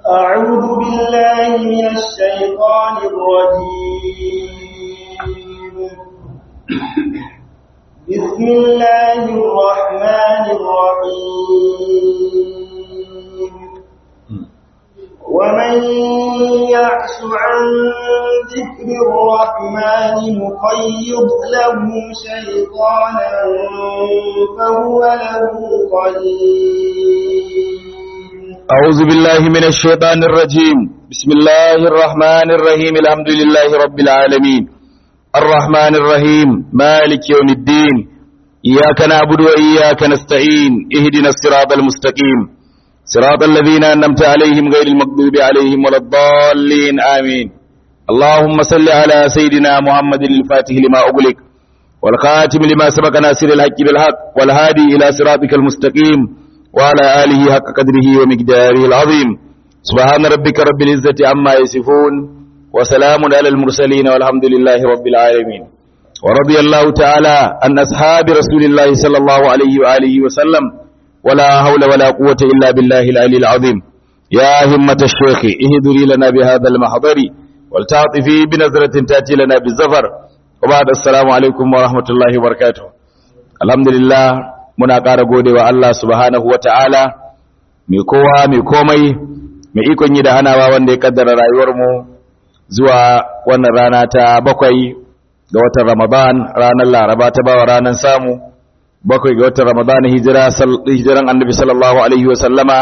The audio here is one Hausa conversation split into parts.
أعوذ بالله من الشيطان الرجيم بسم الله الرحمن الرحيم ومن يعش عن ذكر الرحمن نقيض له شيطانا فهو له قليل أعوذ بالله من الشيطان الرجيم بسم الله الرحمن الرحيم الحمد لله رب العالمين الرحمن الرحيم مالك يوم الدين إياك نعبد وإياك نستعين اهدنا الصراط المستقيم صراط الذين أنمت عليهم غير المغضوب عليهم ولا الضالين آمين اللهم صل على سيدنا محمد الفاتح لما أغلق والخاتم لما سبق ناصر الحق بالحق والهادي إلى صراطك المستقيم وعلى آله حق قدره ومقداره العظيم سبحان ربك رب العزة عما يصفون وسلام على المرسلين والحمد لله رب العالمين ورضي الله تعالى عن أصحاب رسول الله صلى الله عليه وآله وسلم ولا حول ولا قوة إلا بالله العلي العظيم يا همة الشيخ اهدري لنا بهذا المحضر والتعطفي بنظرة تأتي لنا بالزفر وبعد السلام عليكم ورحمة الله وبركاته الحمد لله muna ƙara gode wa Allah subhanahu wa ta'ala mai kowa mai komai mai ikon yi da hanawa wanda ya kaddara rayuwarmu zuwa wannan rana ta bakwai ga watan Ramadan ranar Laraba ta bawa ranar samu bakwai ga watan Ramadan hijira hijiran Annabi sallallahu alaihi wa sallama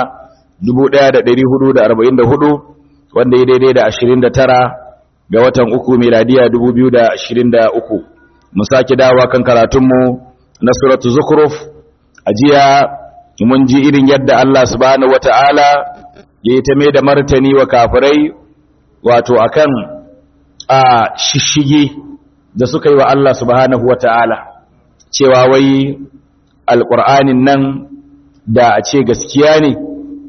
1444 wanda ya daidai da 29 ga watan uku miladiya 2023 mu sake dawowa kan karatunmu na suratu zukhruf ajiya mun ji irin yadda Allah subhanahu wata'ala ya yi ta mai da martani wa kafirai wato akan a shishige da suka yi wa Allah subhanahu wata'ala cewa wai alƙur'anin nan da a ce gaskiya ne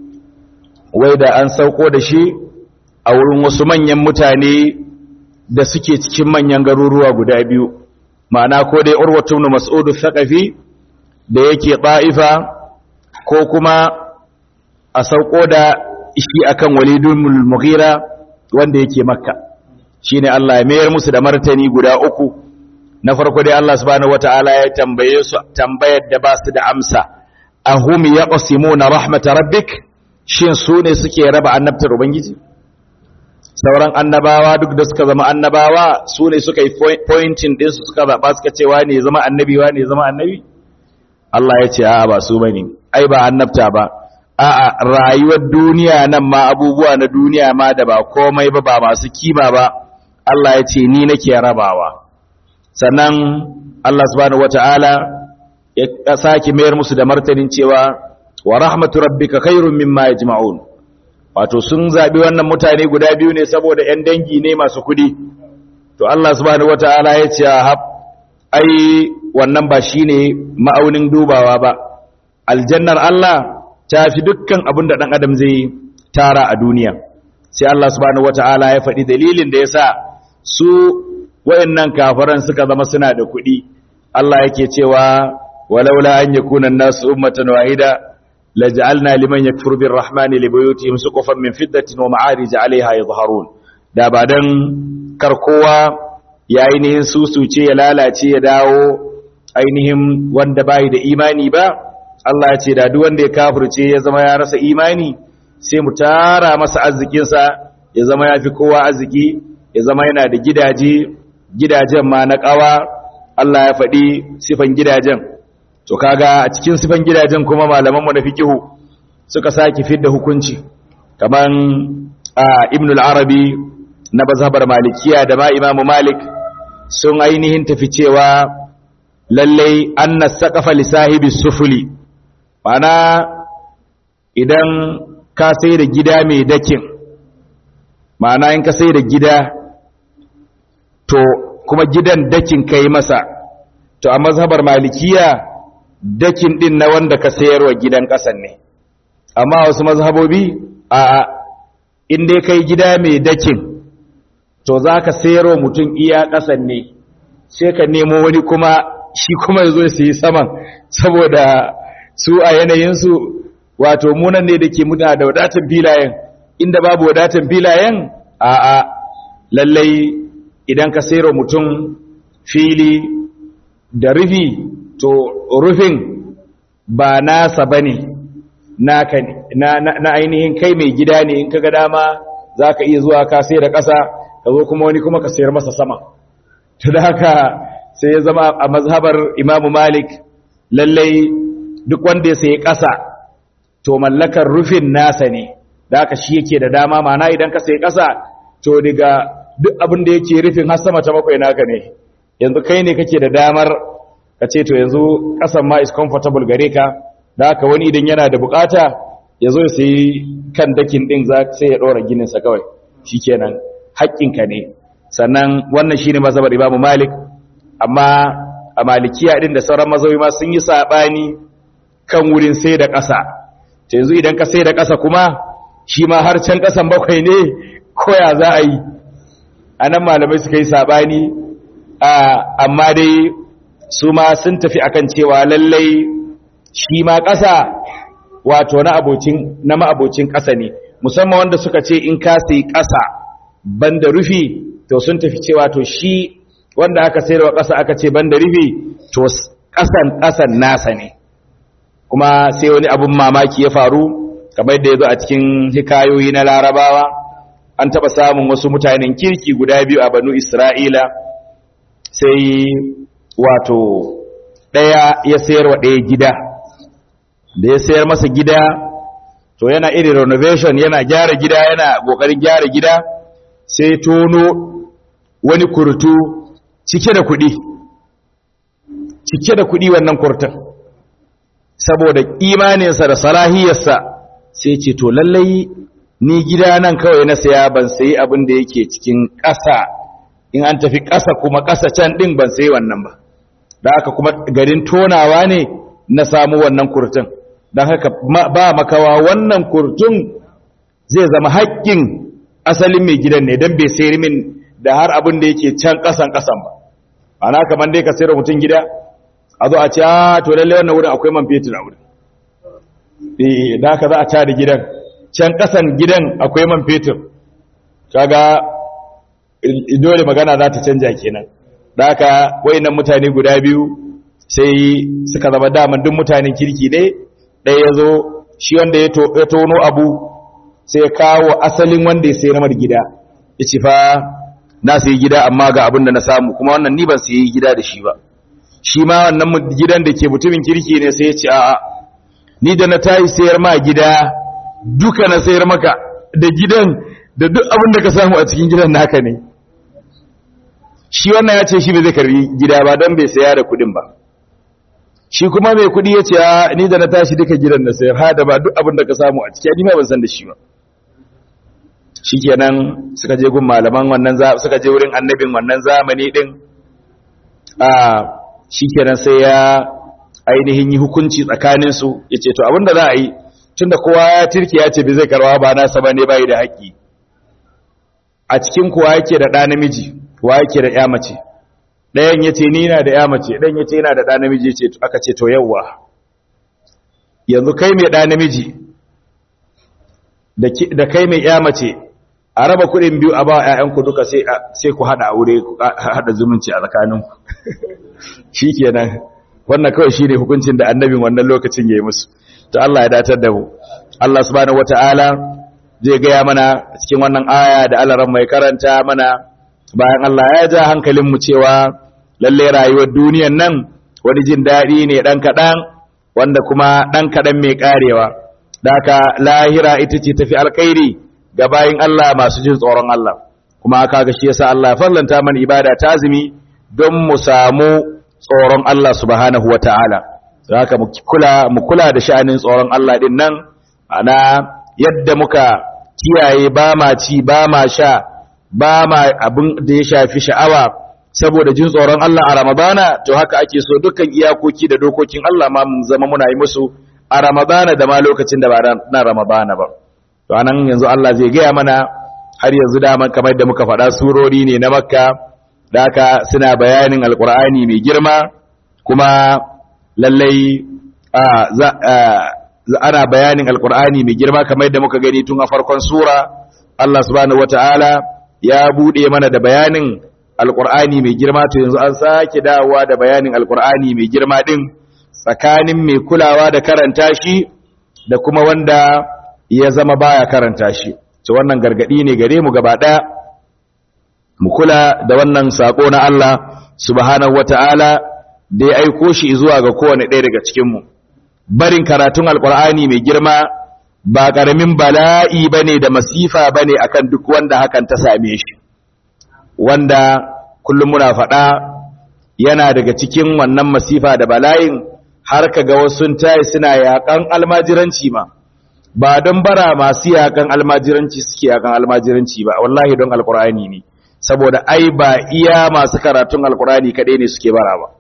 wai da an sauko da shi a wurin wasu manyan mutane da suke cikin manyan garuruwa guda biyu ma'ana ko dai urwatu ibn mas'ud thaqafi da yake ɗa'ifa ko kuma a sauko da shi akan walidun mughira wanda yake makka shi ne Allah ya mayar musu da martani guda uku na farko dai Allah subhanahu wata'ala ya tambaye su tambayar da ba su da amsa ahum yaqsimuna rahmatar rabbik shin su ne suke raba annabtar ubangiji sauran annabawa duk da suka zama annabawa su ne suka yi pointing din su suka zaba suka ce wa ne zama annabi wa ne zama annabi Allah ya ce a'a ba su bane ai ba annabta ba a'a rayuwar duniya nan ma abubuwa na duniya ma da ba komai ba ba masu kima ba Allah ya ce ni nake rabawa sannan Allah subhanahu wataala ya saki mayar musu da martanin cewa wa rahmatu rabbika khairum mimma yajma'un wato sun zabi wannan mutane guda biyu ne saboda ƴan dangi ne masu kudi to Allah subhanahu wataala ya ce ai wannan ba shi ne ma'aunin dubawa ba aljannar Allah ta fi dukkan abin da ɗan adam zai tara a duniya sai Allah subhanahu wata'ala ya faɗi dalilin da ya sa su wayannan kafaran suka zama suna da kuɗi Allah yake cewa walaula an yakuna an-nasu ummatan wahida laj'alna liman yakfuru birrahmani libuyutihim suqufan min fiddatin wa ma'arij 'alayha yadhharun da ba dan kar kowa ya ainihin susuce ya lalace ya dawo ainihin wanda bai da imani ba Allah ya ce da duk wanda ya kafirce ya zama ya rasa imani sai mu tara masa arzikinsa ya zama ya fi kowa arziki ya zama yana da gidaje gidajen ma na ƙawa Allah ya faɗi sifan gidajen to kaga a cikin sifan gidajen kuma malaman mu na fikihu suka saki fidda hukunci kaman Ibn al-Arabi na mazhabar Malikiya da ma Imam Malik sun ainihin tafi cewa lallai anna saqafa li sahibi sufuli mana idan ka sai da gida mai dakin ma'ana in ka sai da gida to kuma gidan dakin kai masa to a mazhabar malikiya dakin din na wanda ka sayarwa gidan kasan ne amma wasu mazhabobi a in dai kai gida mai dakin to za ka sayarwa mutum iya kasan ne sai ka nemo wani kuma shi kuma ya zo ya sayi saman saboda su a yanayinsu wato munan ne da ke muna da wadatar filayen inda babu wadatan filayen a a lallai idan ka sayar mutum fili da rufi to rufin ba nasa bane naka ne na ainihin kai mai gida ne in kaga dama zaka iya zuwa ka sayar da ƙasa ka zo kuma wani kuma ka sayar masa sama to da haka sai ya zama a mazhabar Imam Malik lallai duk wanda ya sayi ƙasa to mallakar rufin nasa ne da haka shi yake da dama mana idan ka sayi ƙasa to daga duk abin da yake rufin har sama ta bakwai naka ne yanzu kai ne kake da damar ka ce to yanzu ƙasan ma is comfortable gare ka da haka wani idan yana da bukata ya zo ya sayi kan dakin ɗin sai ya ɗora gininsa kawai shikenan haƙƙinka ne sannan wannan shine mazhabar Imam Malik amma a Malikiya din da sauran mazhabi ma sun yi sabani kan wurin sai da ƙasa to yanzu idan ka sai da ƙasa kuma shi ma har can ƙasan bakwai ne ko ya za a yi anan malamai suka yi sabani amma dai su ma sun tafi akan cewa lallai shi ma ƙasa wato na abocin na ma'abocin ƙasa ne musamman wanda suka ce in ka sai ƙasa banda rufi to sun tafi cewa to shi wanda aka sayarwa ƙasa aka ce banda rufi to ƙasan ƙasan nasa ne kuma sai wani abun mamaki ya faru kamar da ya zo a cikin hikayoyi na larabawa an taɓa samun wasu mutanen kirki guda biyu a banu isra'ila sai wato ɗaya ya sayarwa ɗaya gida da ya sayar masa gida to yana irin renovation yana gyara gida yana ƙoƙarin gyara gida sai tono wani kurtu cike da kuɗi cike da kuɗi wannan kurtun saboda imaninsa da salahiyarsa sai ce to lallai ni gida nan kawai na saya ban sayi abin da yake cikin ƙasa in an tafi ƙasa kuma ƙasa can ɗin ban sayi wannan ba da haka kuma garin tonawa ne na samu wannan kurtun don haka ba makawa wannan kurtun zai zama haƙƙin asalin mai gidan ne don bai sayar min da har abin da yake can ƙasan ƙasan ba ana kamar dai ka sayar mutum gida a zo a ce a to lalle wannan wurin akwai man fetur a wurin eh da haka za a ca da gidan can ƙasan gidan akwai man fetur kaga dole magana za ta canja kenan da haka wayannan mutane guda biyu sai suka zama daman duk mutanen kirki ne ɗaya ya zo shi wanda ya tono abu sai ya kawo asalin wanda ya sayi ramar gida ya ce fa na sayi gida amma ga abin da na samu kuma wannan ni ban sayi gida da shi ba shi ma wannan gidan da ke mutumin kirki ne sai ya ce a'a ni da na tayi sayar ma gida duka na sayar maka da gidan da duk abin da ka samu a cikin gidan naka ne shi wannan ya ce shi bai zai karbi gida ba don bai saya da kuɗin ba shi kuma mai kuɗi ya ce ni da na tashi duka gidan na sayar ha da ba duk abin da ka samu a ciki ni ma ban san da shi ba shikenan suka je gun malaman wannan suka je wurin annabin wannan zamani din a shikenan sai ya ainihin yi hukunci tsakanin su yace to abinda za a yi tunda kowa ya tirke ya ce bai zai karwa ba nasa bane bai da haƙi a cikin kowa yake da ɗa namiji kowa yake da ƴa mace ɗayan yace ni na da ƴa mace ɗayan yace yana da ɗa namiji yace aka ce to yawwa yanzu kai mai ɗa namiji da kai mai ƴa mace a raba kuɗin biyu a ba ‘ya'yanku duka sai ku haɗa aure ku haɗa zumunci a tsakaninku shi kenan wannan kawai shi ne hukuncin da annabin wannan lokacin ya yi musu ta Allah ya datar da mu Allah subhanahu wata'ala zai gaya mana cikin wannan aya da alaran mai karanta mana bayan Allah ya ja hankalinmu cewa lalle rayuwar duniyan nan wani jin daɗi ne ɗan kaɗan wanda kuma ɗan kaɗan mai ƙarewa da haka lahira ita ce tafi alkhairi ga bayin Allah masu jin tsoron Allah kuma kaga shi yasa Allah ya farlanta mana ibada ta azumi don mu samu tsoron Allah subhanahu wataala haka mu kula mu kula da sha'anin tsoron Allah din nan ana yadda muka kiyaye ba ma ci ba ma sha ba ma abin da ya shafi sha'awa saboda jin tsoron Allah a Ramadana to haka ake so dukkan iyakoki da dokokin Allah ma mun zama muna yi musu a Ramadana da ma lokacin da ba na Ramadana ba to anan yanzu Allah zai gaya mana har yanzu dama kamar da muka faɗa surori ne na makka da haka suna bayanin alkur'ani mai girma kuma lallai ana bayanin alkur'ani mai girma kamar yadda muka gani tun a farkon sura Allah subhanahu wataala ya bude mana da bayanin alkur'ani mai girma to yanzu an sake dawowa da bayanin alkur'ani mai girma din tsakanin mai kulawa da karanta shi da kuma wanda ya zama baya karanta shi to wannan gargadi ne gare mu gaba daya mu kula da wannan sako na Allah subhanahu wataala da ya aiko shi zuwa ga kowane ɗaya daga cikin mu barin karatun alkur'ani mai girma ba ƙaramin bala'i bane da masifa bane akan duk wanda hakan ta same shi wanda kullum muna faɗa yana daga cikin wannan masifa da bala'in har ka ga wasu tayi suna yaƙan almajiranci ma ba don bara masu yaƙan almajiranci suke yaƙan almajiranci ba wallahi don alkur'ani ne saboda ai ba iya masu karatun alkur'ani kaɗai ne suke bara ba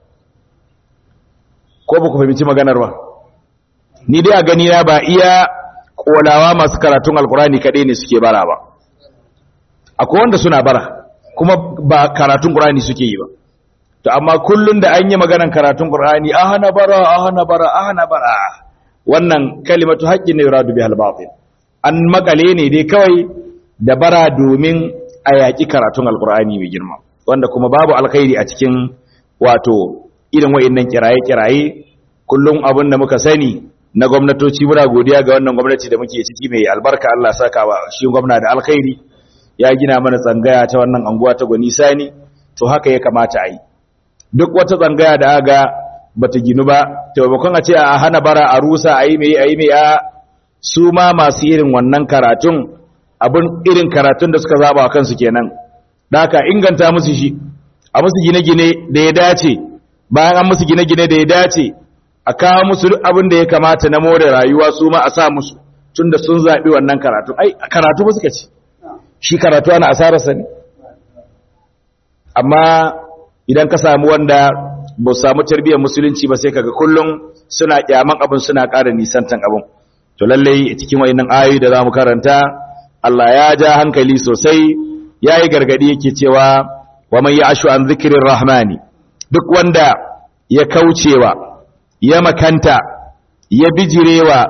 ko ba ku fahimci maganar ba ni dai a gani na ba iya kolawa masu karatun alkurani kaɗai ne suke bara ba akwai wanda suna bara kuma ba karatun qur'ani suke yi ba to amma kullun da an yi maganar karatun qur'ani a hana bara a hana bara a hana bara wannan kalimatu haqqin ne yuradu bihal batil an makale ne dai kawai da bara domin a yaƙi karatun alkur'ani mai girma wanda kuma babu alkhairi a cikin wato irin wa'annan kiraye-kiraye kullum abin da muka sani na gwamnatoci muna godiya ga wannan gwamnati da muke ciki mai albarka Allah saka wa shi gwamna da alkhairi ya gina mana tsangaya ta wannan anguwa ta Gwani Sani to haka ya kamata a yi duk wata tsangaya da aga bata ginu ba to bakon a ce a hana bara a rusa a yi mai a yi mai a su ma masu irin wannan karatun abin irin karatun da suka zaba wa kansu kenan da haka inganta musu shi a musu gine-gine da ya dace bayan an musu gine-gine da ya dace a kawo musu duk abin da ya kamata na more rayuwa su ma a sa musu tunda sun zaɓi wannan karatu ai karatu ba suka ce shi karatu ana asararsa ne amma idan ka samu wanda ba su samu tarbiyyar musulunci ba sai kaga kullum suna kyaman abin suna ƙara nisantan abin to lallai cikin wayannan ayoyi da zamu karanta Allah ya ja hankali sosai yayi gargadi yake cewa wa man ya'shu an dhikrir rahmani duk wanda ya kaucewa ya makanta ya bijirewa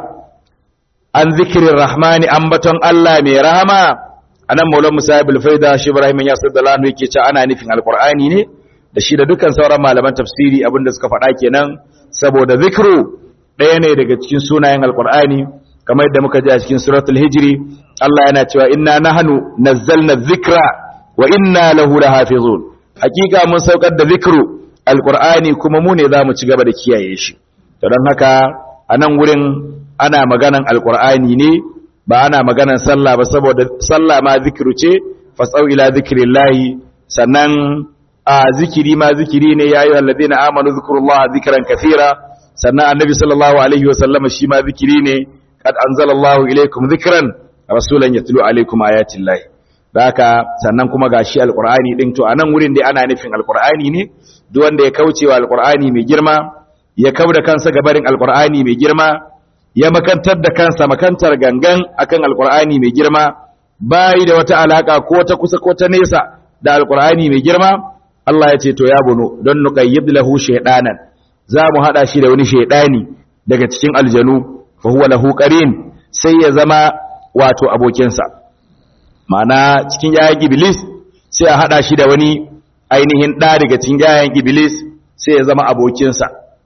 an zikirin rahmani ambaton Allah mai rahama anan maulan musa ibn faida shi ibrahim ya sallallahu alaihi yake cewa ana nufin alqur'ani ne da shi da dukkan sauran malaman tafsiri abinda suka faɗa kenan saboda zikru ɗaya ne daga cikin sunayen alqur'ani kamar yadda muka ji a cikin suratul hijri Allah yana cewa inna nahnu nazzalna dhikra wa inna lahu lahafizun hakika mun saukar da zikru alqur'ani kuma mu ne zamu ci gaba da kiyaye shi to don haka a nan wurin ana maganan alqur'ani ne ba ana maganan sallah ba saboda sallah ma zikiru ce fasau ila zikrillahi sannan a zikiri ma zikiri ne ya ayyuhal ladina amanu zikrullaha zikran kathira sannan annabi sallallahu alaihi wa sallama shi ma zikiri ne qad anzalallahu ilaykum zikran rasulan yatlu alaikum ayatillahi haka sannan kuma gashi alqur'ani din to anan wurin dai ana nufin alqur'ani ne duk wanda ya kaucewa alqur'ani mai girma ya kauda kansa gabarin alqur'ani mai girma ya makantar da kansa makantar gangan akan alqur'ani mai girma bai da wata alaka ko ta kusa ko ta nesa da alqur'ani mai girma Allah ya ce to ya bunu don nuqayyid lahu shaydanan za mu hada shi da wani shaydani daga cikin aljanu fa huwa lahu qarin sai ya zama wato abokinsa ma'ana cikin yayin iblis sai a hada shi da wani ainihin da daga cikin yayin iblis sai ya zama abokinsa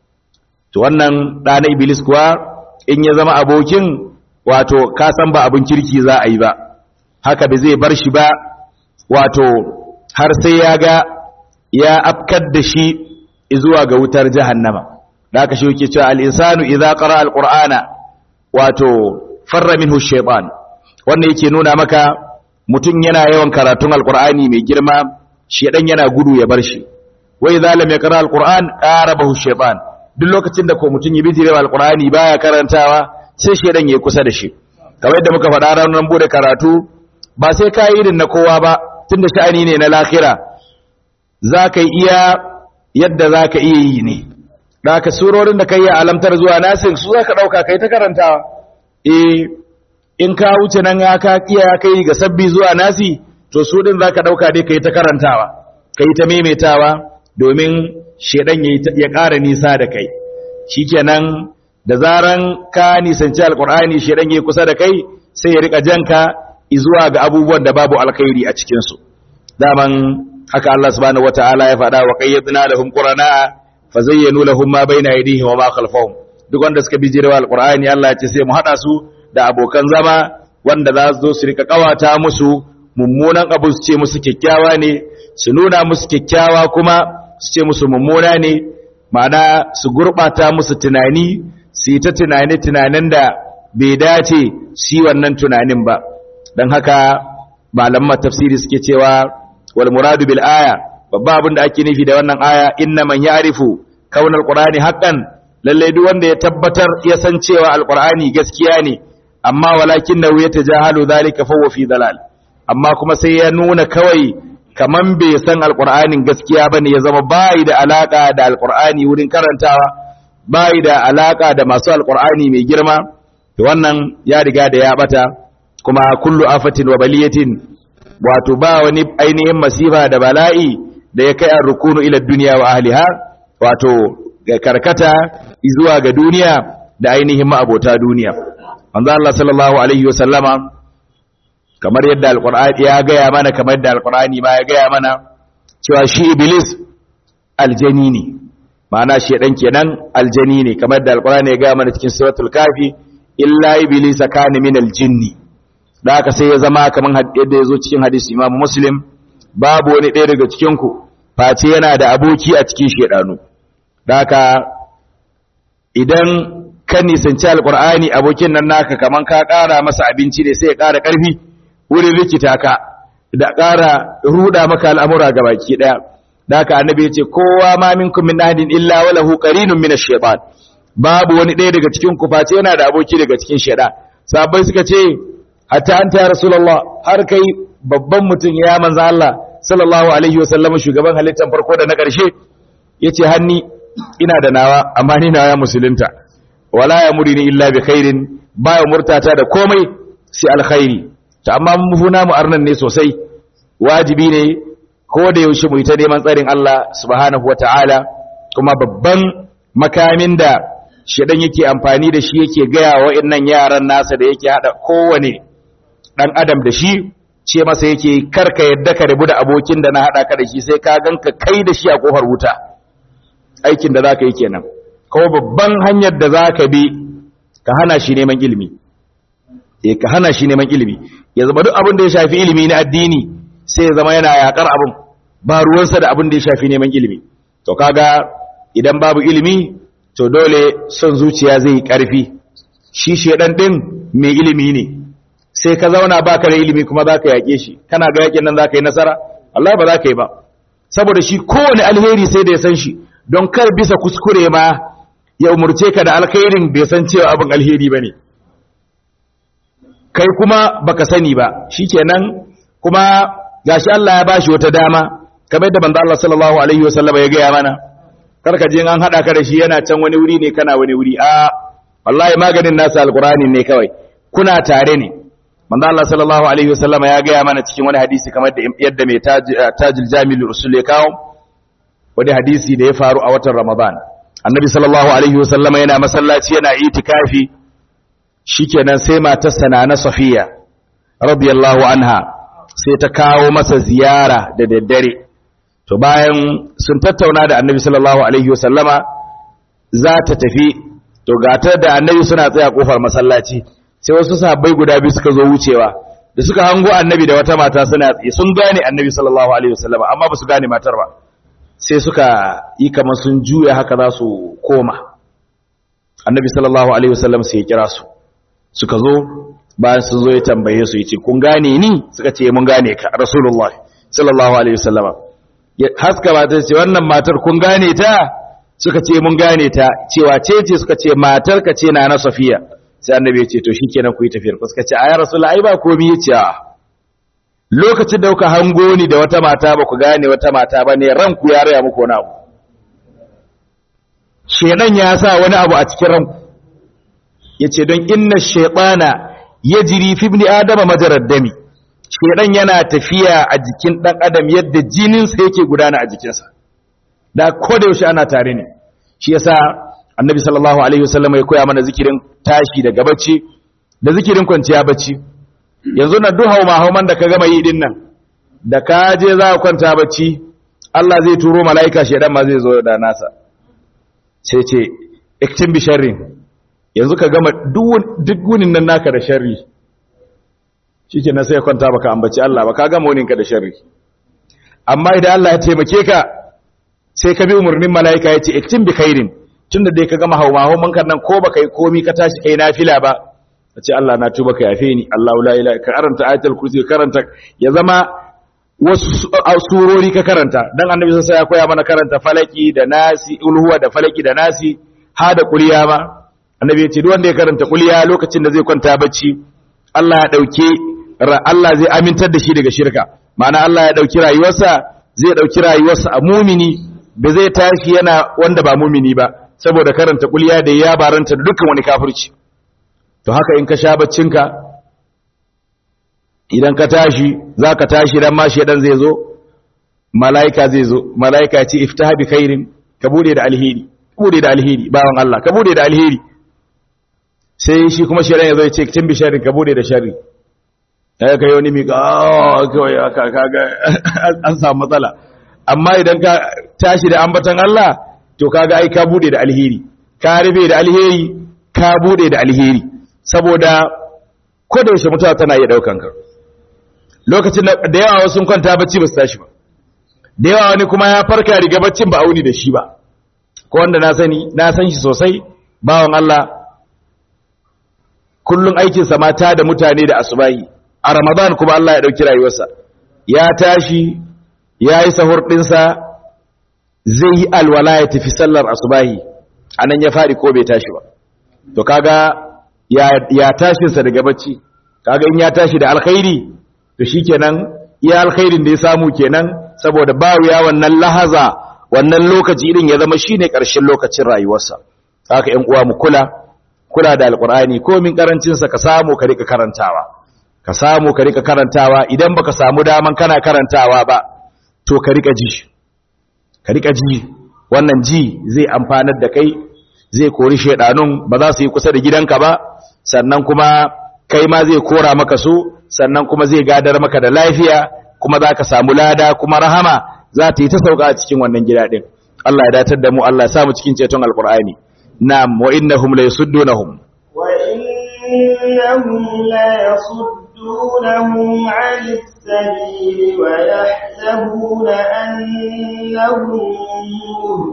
to wannan da na iblis kuwa in ya zama abokin wato ka san ba abin kirki za a yi ba haka da zai bar shi ba wato har sai ya ga ya afkar da shi zuwa ga wutar jahannama da aka shi yake cewa al-insanu idza qara al-qur'ana wato farra minhu shaytan wannan yake nuna maka mutum yana yawan karatun al-qur'ani mai girma shedan yana gudu ya bar shi wa idza lam yaqra al-qur'an qarabahu shaytan duk lokacin da ko mutum ya bijire al-qur'ani baya karantawa sai shedan yayi kusa da shi kamar yadda muka faɗa ranar bude karatu ba sai ka yi irin na kowa ba tunda sha'ani ne na lahira za ka iya yadda za ka iya yi ne da ka surorin da ka yi alamtar zuwa nasir su za ka ɗauka kai ta karantawa e in ka wuce nan ya ka iya kai ga sabbi zuwa nasi to su ɗin za ka ɗauka dai ka yi ta karantawa ka yi ta maimaitawa domin shaidan ya ƙara nisa da kai shi kenan da zaran ka nisanci alqur'ani shedan yayi kusa da kai sai ya rika janka zuwa ga abubuwan da babu alkhairi a cikin su daman haka Allah subhanahu wataala ya faɗa wa qayyadna lahum qurana fazayyanu lahum ma bayna aydihim wa ma khalfahum duk wanda suka bi jirwa alqur'ani Allah ya ce sai mu hada su da abokan zama wanda za su zo su rika kawata musu mummunan abu su ce musu kyakkyawa ne su nuna musu kyakkyawa kuma su ce musu mummuna ne ma'ana su gurbata musu tunani su yi ta tunani tunanin da bai dace su yi wannan tunanin ba don haka malaman tafsiri suke cewa wal muradu bil aya babba abin da ake nufi da wannan aya inna man ya'rifu kaunal qur'ani haqqan lalle duk wanda ya tabbatar ya san cewa alqur'ani gaskiya ne amma walakinnahu yatajahalu dhalika fa huwa fi dalal amma kuma sai ya nuna kawai kaman bai san alqur'anin gaskiya bane ya zama bai da alaka da alqur'ani wurin karantawa bai da alaka da masu alqur'ani mai girma to wannan ya riga da ya bata kuma kullu afatin wa baliyatin wato ba wani ainihin masifa da bala'i da ya kai an rukunu ila duniya wa ahliha wato ga karkata zuwa ga duniya da ainihin ma'abota duniya manzo Allah sallallahu alaihi wasallama kamar yadda alqur'ani ya gaya mana kamar yadda alqur'ani ma ya gaya mana cewa shi iblis aljani ne ma'ana shedan kenan aljani ne kamar yadda alqur'ani ya gaya mana cikin suratul kafi illa iblis kana min aljinni da haka sai ya zama kamar yadda ya zo cikin hadisi imamu muslim babu wani ɗaya daga cikinku face yana da aboki a cikin shaidanu da haka idan ka nisanci alkur'ani abokin nan naka kamar ka ƙara masa abinci ne sai ya ƙara ƙarfi wurin rikita ka da ƙara ruda maka al'amura ga baki ɗaya da haka annabi ya ce kowa ma minkum min ahadin illa wa lahu qarinun min ash-shaytan babu wani ɗaya daga cikin ku face yana da aboki daga cikin shaidan sahabbai suka ce hatta anta ya rasulullah har kai babban mutum ya manzo Allah sallallahu alaihi wasallam shugaban halittar farko da na ƙarshe yace hanni ina da nawa amma ni nawa musulunta wala yamurini illa bi khairin ba ya murtata da komai sai alkhairi to amma mun funa mu arnan ne sosai wajibi ne ko da yaushe mu yi ta neman tsarin Allah subhanahu wataala kuma babban makamin da shedan yake amfani da shi yake gaya wa wa'annan yaran nasa da yake hada kowane dan adam da shi ce masa yake karka yadda ka rabu da abokin da na hada ka da shi sai ka ganka kai da shi a kofar wuta aikin da zaka yi kenan kuma babban hanyar da zaka bi ka hana shi neman ilimi eh ka hana shi neman ilimi ya zama duk abin da ya shafi ilimi na addini sai ya zama yana yakar abin ba ruwansa da abin da ya shafi neman ilimi to kaga idan babu ilimi to dole son zuciya zai karfi shi shedan din mai ilimi ne sai ka zauna baka da ilimi kuma zaka yake shi kana ga yakin nan zaka yi nasara Allah ba zaka yi ba saboda shi kowane alheri sai da ya san shi don kar bisa kuskure ma ya umurce ka da alkhairin bai san cewa abin alheri bane kai kuma baka sani ba shikenan kuma gashi Allah ya bashi wata dama kamar da manzo Allah sallallahu alaihi wasallam ya gaya mana karka je an hada ka da shi yana can wani wuri ne kana wani wuri a wallahi maganin nasa alqur'ani ne kawai kuna tare ne manzo Allah sallallahu alaihi wasallama ya gaya mana cikin wani hadisi kamar da yadda mai tajil jamil usul ya kawo wani hadisi da ya faru a watan Ramadan annabi sallallahu alaihi wasallama yana masallaci yana itikafi shikenan sai matarsa na Safiya radiyallahu anha sai ta kawo masa ziyara da daddare to bayan sun tattauna da annabi sallallahu alaihi wasallama za ta tafi to gata da annabi suna tsaya kofar masallaci sai wasu sahabbai guda biyu suka zo wucewa da suka hango annabi da wata mata suna tsaye sun gane annabi sallallahu alaihi wasallama amma ba su gane matar ba sai suka yi kamar sun juya haka za su koma annabi sallallahu alaihi wasallam sai ya kira su suka zo bayan sun zo ya tambaye su yace kun gane ni suka ce mun gane ka rasulullahi sallallahu alaihi wasallama haska ba ta ce wannan matar kun gane ta suka ce mun gane ta cewa ce ce suka ce matar ka ce na na safiya sai annabi ya ce to shikenan ku yi tafiyar ku suka ce ayar rasul ai ba komai ya ce lokacin da kuka hango ni da wata mata ba ku gane wata mata ba ne ranku ya raya muku wani abu shedan ya sa wani abu a cikin ranku yace don inna shaytana yajri fi ibni adama majarad dami shedan yana tafiya a jikin dan adam yadda jininsa yake gudana a jikinsa da ko da yaushe ana tare ne shi yasa annabi sallallahu alaihi wasallam ya koya mana zikirin tashi daga bacci da zikirin kwanciya bacci yanzu na duk hauma hauman da ka gama yi din nan da ka je za ka kwanta bacci Allah zai turo mala'ika shedan ma zai zo da nasa sai ce iktin bi sharrin yanzu ka gama duk gunin nan naka da sharri shike na sai kwanta baka ambaci Allah ba ka gama wunin ka da sharri amma idan Allah ya taimake ka sai ka bi umarnin mala'ika ya ce iktin bi khairin tunda dai ka gama hauma hauman kan nan ko baka yi komi ka tashi kai nafila ba a ce Allah na tuba ka yafe ni Allah la ilaha ka karanta ayatul kursi ka karanta ya zama wasu surori ka karanta dan annabi sai ya koya mana karanta falaki da nasi ulhuwa da falaki da nasi ha da kuliya ma annabi ya ce duk wanda ya karanta kuliya lokacin da zai kwanta bacci Allah ya dauke Allah zai amintar da shi daga shirka ma'ana Allah ya dauki rayuwarsa zai dauki rayuwarsa a mumini da zai tashi yana wanda ba mumini ba saboda karanta kuliya da ya baranta da dukkan wani kafirci to haka in ka sha baccinka idan ka tashi za ka tashi dan ma shedan zai zo mala'ika zai zo mala'ika ya ce iftah bi khairin ka bude da alheri bude da alheri bawan Allah ka bude da alheri sai shi kuma shedan ya zo ya ce kin bi sharri ka bude da sharri kai kai wani mika kawai kaga an samu matsala amma idan ka tashi da ambatan Allah to kaga ai ka bude da alheri ka rufe da alheri ka bude da alheri saboda ko da yaushe mutuwa tana iya daukan ka lokacin da yawa wasu sun kwanta bacci ba su tashi ba da yawa wani kuma ya farka riga baccin ba auni da shi ba ko wanda na sani na san shi sosai bawan Allah kullun aikin sa mata da mutane da asubahi a Ramadan kuma Allah ya dauki rayuwarsa ya tashi yayi sahur dinsa zai yi alwala ya tafi sallar asubahi anan ya fadi ko bai tashi ba to kaga ya ya tashin sa daga bacci kaga in ya tashi da alkhairi to shikenan iya alkhairin da ya samu kenan saboda ba ya wannan lahaza wannan lokaci irin ya zama shine karshen lokacin rayuwarsa haka ƴan uwa mu kula kula da alqur'ani ko min karancin sa ka samu ka rika karantawa ka samu ka rika karantawa idan baka samu daman kana karantawa ba to ka rika ji ka rika ji wannan ji zai amfanar da kai zai kori shedanun ba za su yi kusa da gidanka ba sannan kuma kai ma zai kora maka su sannan kuma zai gadar maka da lafiya kuma za ka samu lada kuma rahama za ta yi ta sauka a cikin wannan gida ɗin Allah ya datar da mu Allah ya samu cikin ceton alkur'ani na'am wa innahum la yasuddunahum wa innahum la yasuddunahum 'anis sabili wa yahsabuna annahum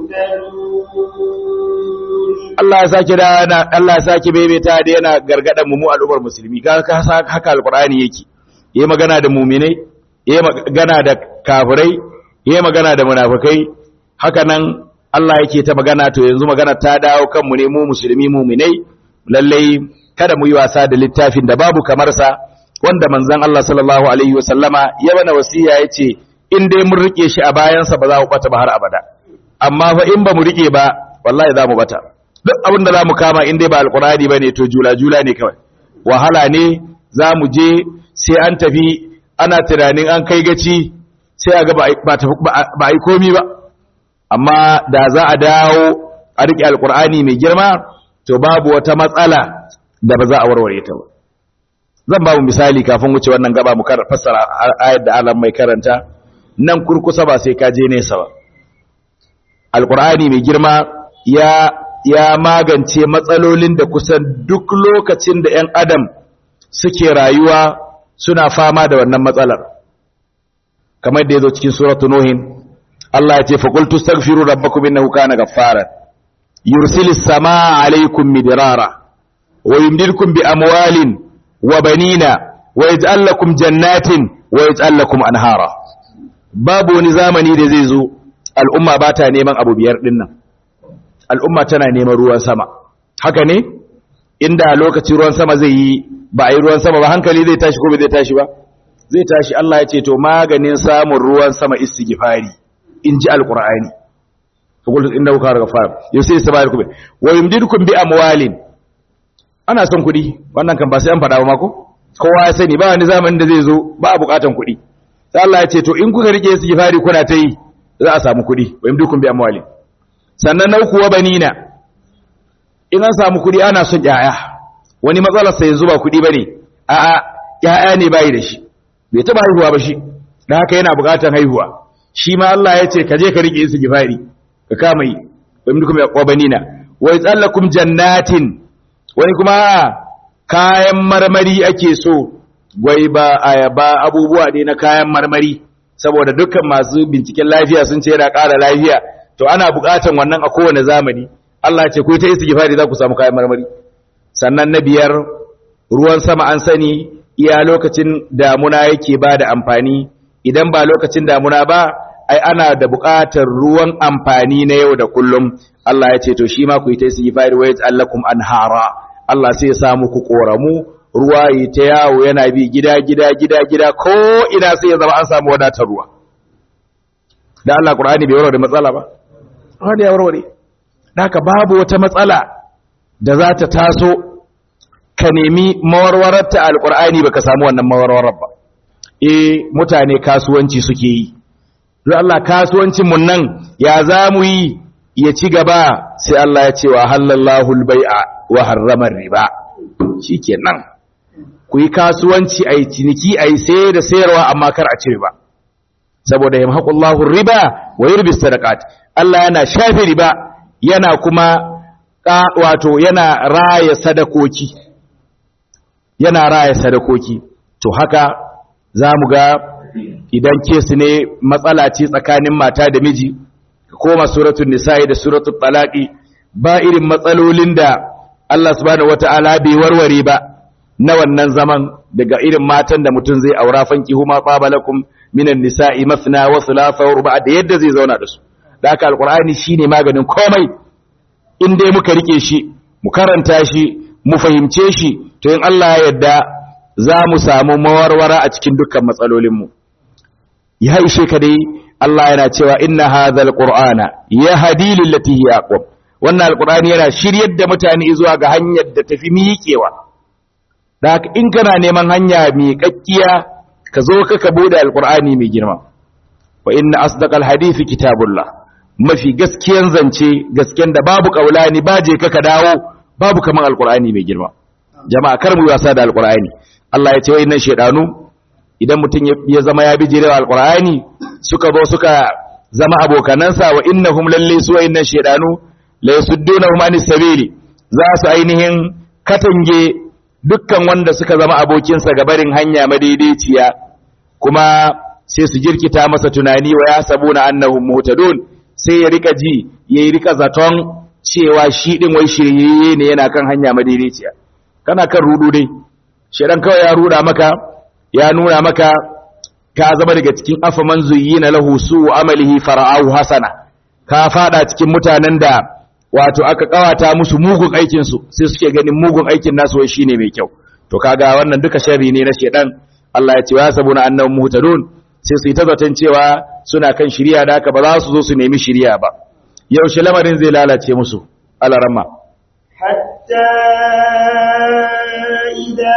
muhtadun Allah ya sake da Allah ya sake bebeta da yana gargadan mu mu al'ummar musulmi ga haka alqur'ani yake yayi magana da mu'minai yayi magana da kafirai yayi magana da munafikai haka nan Allah yake ta magana to yanzu magana ta dawo kan mu ne mu musulmi mu'minai lalle kada mu yi wasa da littafin da babu kamar sa wanda manzon Allah sallallahu alaihi wasallama ya bana wasiya yace in dai mun rike shi a bayansa ba za mu bata ba har abada amma fa in ba mu rike ba wallahi za mu bata duk abin da za mu kama in dai ba alkurani ba ne to jula-jula ne kawai wahala ne za mu je sai an tafi ana tunanin an kai gaci sai a ga ba a yi komi ba amma da za a dawo a riƙe alkurani mai girma to babu wata matsala da ba za a warware ta ba zan ba mu misali kafin wuce wannan gaba mu fassara ayar da alam mai karanta nan kurkusa ba sai ka je nesa ba alkurani mai girma ya ya magance matsalolin da kusan duk lokacin da 'yan adam suke rayuwa suna fama da wannan matsalar kamar da ya zo cikin suratu nuhin Allah ya ce faƙultu stagfiru rabbakum innahu kana ghaffara yursilis samaa alaykum midrara wa yumdidkum bi amwalin wa banina wa yaj'al lakum jannatin wa yaj'al lakum anhara babu wani zamani da zai zo al'umma ba ta neman abu biyar dinnan al'umma tana neman ruwan sama haka ne inda lokaci ruwan sama zai yi ba a yi ruwan sama ba hankali zai tashi ko bai zai tashi ba zai tashi Allah ya ce to maganin samun ruwan sama istighfari in ji alqur'ani fakultu inda kuka daga fara yau sai sabar ku wa yumdidukum bi amwalin ana son kuɗi wannan kan ba sai an faɗa ba mako kowa ya sani ba wani zamanin da zai zo ba a buƙatan kuɗi sai Allah ya ce to in kuka rike istighfari kuna ta yi za a samu kuɗi wa yumdidukum bi amwalin sannan na uku wa banina in an samu kuɗi ana son ƴaƴa wani matsalar sa yanzu ba kuɗi bane a'a ƴaƴa ne bai da shi bai taba haihuwa ba shi dan haka yana buƙatar haihuwa shi ma Allah ya ce ka je ka rike su gifari ka kama yi wa minkum yaqabanina wa yasallakum jannatin wani kuma kayan marmari ake so gwai ba ayaba abubuwa ne na kayan marmari saboda dukkan masu binciken lafiya sun ce yana ƙara lafiya to ana buƙatan wannan a kowane zamani Allah ce ku ta istighfari za ku samu kayan marmari sannan na biyar ruwan sama an sani iya lokacin damuna yake ba da amfani idan ba lokacin damuna ba ai ana da buƙatar ruwan amfani na yau da kullum Allah ya ce to shi ma ku yi ta istighfari wa yaj'alakum anhara Allah sai ya samu ku koramu ruwa yi ta yawo yana bi gida gida gida gida ko ina sai ya zama an samu wadatar ruwa da Allah Qur'ani bai warware matsala ba wanda ya warware haka babu wata matsala da za ta taso ka nemi mawarwarar ta alqur'ani baka samu wannan mawarwarar ba eh mutane kasuwanci suke yi don Allah kasuwancin mun nan ya zamu yi ya ci gaba sai Allah ya ce wa halallahu al-bai'a wa harrama riba shikenan ku yi kasuwanci a yi ciniki a yi sayar da sayarwa amma kar a ce ba saboda ya mahaƙullahu riba wa yurbi sadaqat Allah yana shafe riba yana kuma wato yana raya sadakoki yana raya sadakoki to haka za mu ga idan kesu ne matsala ce tsakanin mata da miji koma suratul nisa'i da suratul talaqi ba irin matsalolin da Allah subhanahu wata'ala bai warware ba na wannan zaman daga irin matan da mutum zai aura fanki huma qabalakum minan nisa'i mathna wa thulatha wa ruba da yadda zai zauna da su da haka alqur'ani shine maganin komai in dai muka rike shi mu karanta shi mu fahimce shi to in Allah ya yarda za mu samu mawarwara a cikin dukkan matsalolin mu ya ishe ka dai Allah yana cewa inna hadhal qur'ana yahdi lillati hiya aqwam wannan alqur'ani yana shiryar da mutane zuwa ga hanyar da tafi miƙewa da haka in kana neman hanya miƙaƙƙiya ka zo ka ka bude alqur'ani mai girma wa inna asdaqal hadisi kitabullah mafi gaskiyan zance gasken da babu kaulani baje ka ka dawo babu kaman alqur'ani mai girma jama'a kar mu wasa da alqur'ani Allah ya ce wayannan shedanu idan mutum ya zama ya bijirewa alqur'ani suka zo suka zama abokanansa wa innahum lalle su wayannan shedanu la yasuddunahum anis sabili za su ainihin katange dukkan wanda suka zama abokinsa ga barin hanya madaidaiciya kuma sai su jirkita masa tunani wa ya sabuna annahum muhtadun sai ya rika ji ya rika zaton cewa shi din wai shiryayye ne yana kan hanya madaidaiciya kana kan rudu dai shedan kawai ya ruda maka ya nuna maka ka zama daga cikin afaman zuyyina lahu su amalihi fara'ahu hasana ka fada cikin mutanen da wato aka kawata musu mugun aikin su sai suke ganin mugun aikin nasu wai shine mai kyau to kaga wannan duka sharri ne na shedan Allah ya ce ya sabuna annahum muhtadun sai su yi ta zaton cewa suna kan shiriya da haka ba za su zo su nemi shiriya ba yaushe lamarin zai lalace musu alarama hatta idza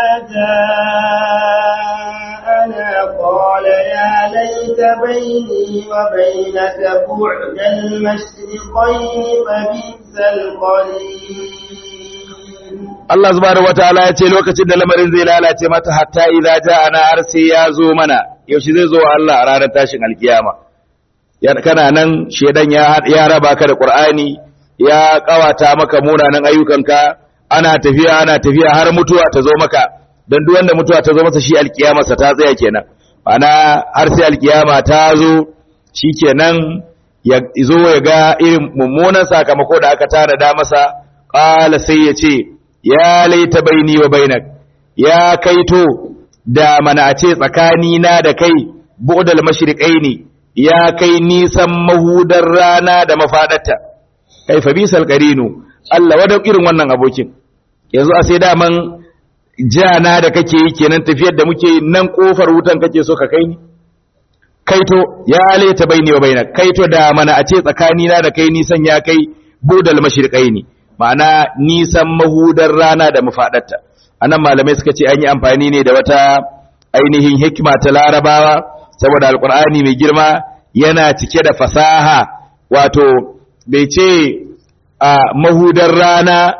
ja'ana qala ya laita bayni wa bainaka bu'da al-mashriqayn fa bi'sal qarin Allah subhanahu wataala ya ce lokacin da lamarin zai lalace mata hatta idza ja'ana har sai ya zo mana yaushe zai zo Allah a ranar tashin alkiyama kana nan shedan ya ya raba ka da Qur'ani ya kawata maka munanan ayyukanka ana tafiya ana tafiya har mutuwa ta zo maka dan duk wanda mutuwa ta zo masa shi alkiyamarsa ta tsaya kenan ana har sai alkiyama ta zo shikenan ya zo ya ga irin mummunan sakamako da aka tara da masa qala sai ya ce ya laita baini wa bainak ya kaito da mana a ce tsakani na da kai bu'dal mashriqaini ya kai nisan mahudar rana da mafadarta kai fa bisal qarinu Allah wadau irin wannan abokin yanzu a sai daman jana da kake yi kenan tafiyar da muke nan kofar wutan kake so ka kai ni kaito ya laita baini wa bainak kaito da mana a ce tsakani na da kai nisan ya kai budal mashriqaini ma'ana nisan mahudar rana da mafadarta anan malamai suka ce an yi amfani ne da wata ainihin hikima ta larabawa saboda alkur'ani mai girma yana cike da fasaha wato bai ce a mahudar rana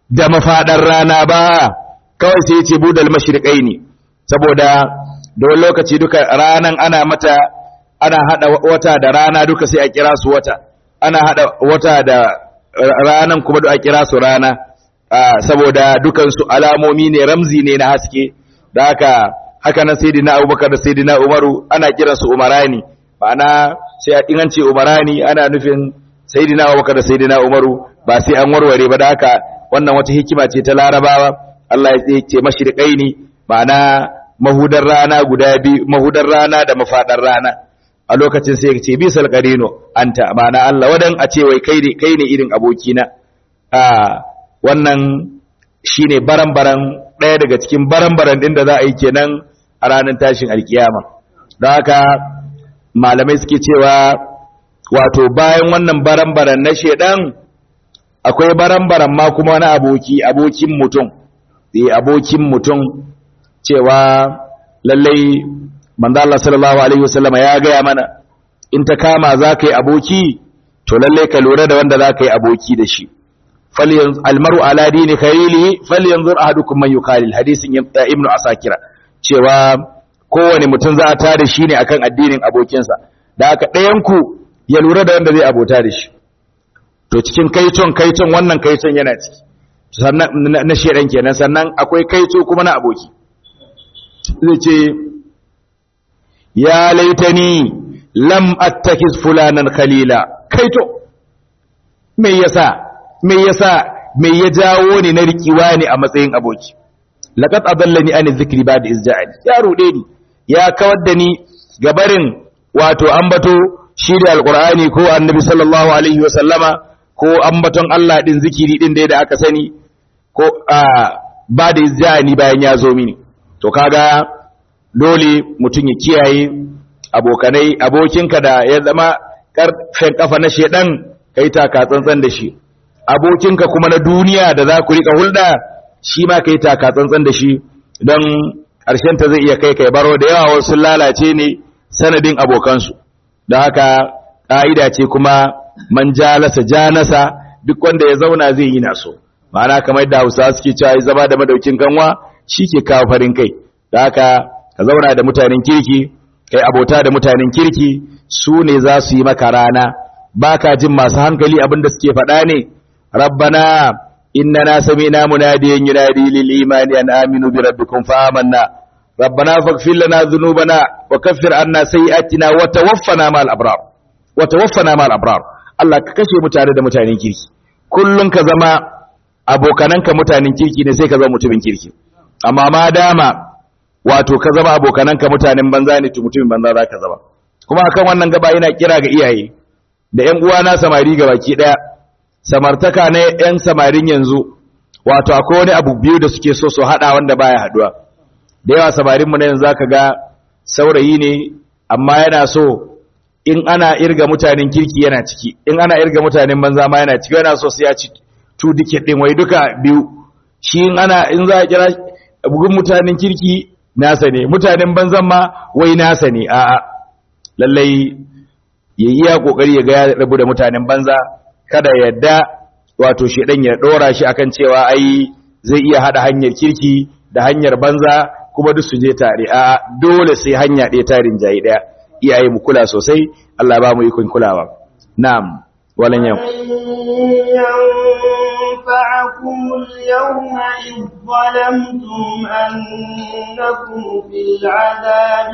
da mafaɗar rana ba kawai sai ce budal mashriƙai ne saboda da wani lokaci duka ranan ana mata ana hada wata da rana duka sai a kira su wata ana hada wata da ranan kuma a kira su rana saboda dukansu alamomi ne ramzi ne na haske da haka haka nan sayyidina Abubakar da sayyidina Umaru ana kiran su umarani ma'ana sai a ingance umarani ana nufin sayyidina Abubakar da sayyidina Umaru ba sai an warware ba da haka wannan wata hikima ce ta Larabawa Allah ya ce mashriqai ne ma'ana mahudar rana guda biyu mahudar rana da mafadar rana a lokacin sai ya ce bisal qarino anta ma'ana Allah wadan a ce wai kai ne kai ne irin abokina a wannan shine baran-baran ɗaya daga cikin baran-baran ɗin da za a yi kenan a ranar tashin alkiyama don haka malamai suke cewa wato bayan wannan baran-baran na shedan akwai baran-baran ma kuma wani aboki abokin mutum eh abokin mutum cewa lallai manzo Allah sallallahu alaihi wasallama ya gaya mana in ta kama za ka yi aboki to lallai ka lura da wanda za ka yi aboki da shi almaru ala dini khalilihi falyanzur ahadukum man yukhalil hadisin ibnu asakira cewa kowane mutum za a tada shi ne akan addinin abokinsa da haka ɗayan ku ya lura da wanda zai abota da shi to cikin kaiton kaiton wannan kaiton yana ciki sannan na shedan kenan sannan akwai kaito kuma na aboki zai ce ya laitani lam attakiz fulanan khalila kaito me yasa me yasa me ya jawo ni na rikiwa ne a matsayin aboki laqad adallani an dhikri ba'da izja'ani ya rude ni ya kawar da ni gabarin wato ambato shi da alqur'ani ko annabi sallallahu alaihi wasallama ko ambaton Allah din zikiri din da aka sani ko ba da izja'ani bayan ya zo mini to kaga dole mutum ya kiyaye abokanai abokinka da ya zama karfen kafa na shedan kai taka tsantsan da shi abokinka kuma na duniya da za ku rika hulɗa shi ma kai taka tsantsan da shi don ƙarshen ta zai iya kai kai baro da yawa wasu lalace ne sanadin abokansu don haka ƙa'ida ce kuma man jalasa janasa duk wanda ya zauna zai yi naso ma'ana kamar da hausa suke cewa ya zama da madaukin kanwa shi ke kawo farin kai da haka ka zauna da mutanen kirki kai abota da mutanen kirki su ne za su yi maka rana ba ka jin masu hankali abinda suke faɗa ne rabbana innana sami'na munadiyan yunadi lil imani an aminu bi rabbikum fa amanna rabbana faghfir lana dhunubana wa kaffir anna sayyi'atina wa tawaffana ma'al abrar wa tawaffana ma'al abrar Allah ka kashe mutane da mutanen kirki kullun ka zama abokananka mutanen kirki ne sai ka zama mutumin kirki amma ma dama wato ka zama abokananka mutanen banza ne to mutumin banza za ka zama kuma akan wannan gaba yana kira ga iyaye da ƴan uwana samari ga baki daya samartaka ne ƴan samarin yanzu wato akwai wani abu biyu da suke so su hada wanda baya haduwa da yawa samarin mu na yanzu zaka ga saurayi ne amma yana so in ana irga mutanen kirki yana ciki in ana irga mutanen banza ma yana ciki yana so sai ya ci tu dike din wai duka biyu shi in ana in za a kira bugun mutanen kirki nasa ne mutanen banzan ma wai nasa ne a'a lallai ya iya kokari ya ga ya rabu da mutanen banza kada yadda wato shedan ya dora shi akan cewa ai zai iya hada hanyar kirki da hanyar banza kuma duk su je tare a dole sai hanya ɗaya tarin jayi ɗaya iyaye mu kula sosai Allah ba mu ikon kulawa na'am walan yau ينفعكم اليوم إذ ظلمتم أنكم في العذاب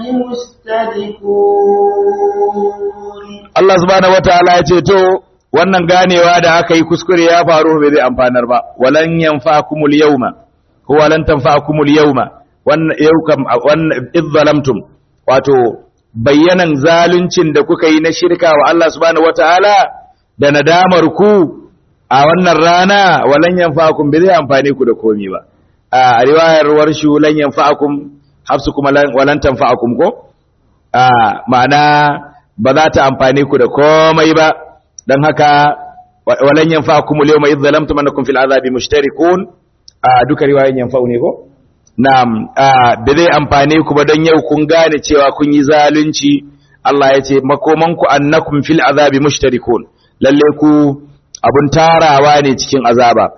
مشتركون Allah subhanahu wataala ya ce to wannan ganewa da aka yi kuskure ya faru bai zai amfanar ba walan yanfa'akumul yawma huwa lan tanfa'akumul yawma wannan yau kam wannan idh zalamtum wato bayyanan zaluncin da kuka yi na shirka wa Allah subhanahu wataala da nadamar ku a wannan rana walan yanfa'akum bai zai amfane ku da komi ba a riwayar warshu lan yanfa'akum hafsu kuma walan tanfa'akum ko a ma'ana ba za ta amfane ku da komai ba dan haka walan yanfa'akum al-yawma idh zalamtum annakum fil azabi mushtarikun a duka riwayoyin yanfa'u ne ko na'am da zai amfane ku ba dan yau kun gane cewa kun yi zalunci Allah ya ce makomanku annakum fil azabi mushtarikun lalle ku abun tarawa ne cikin azaba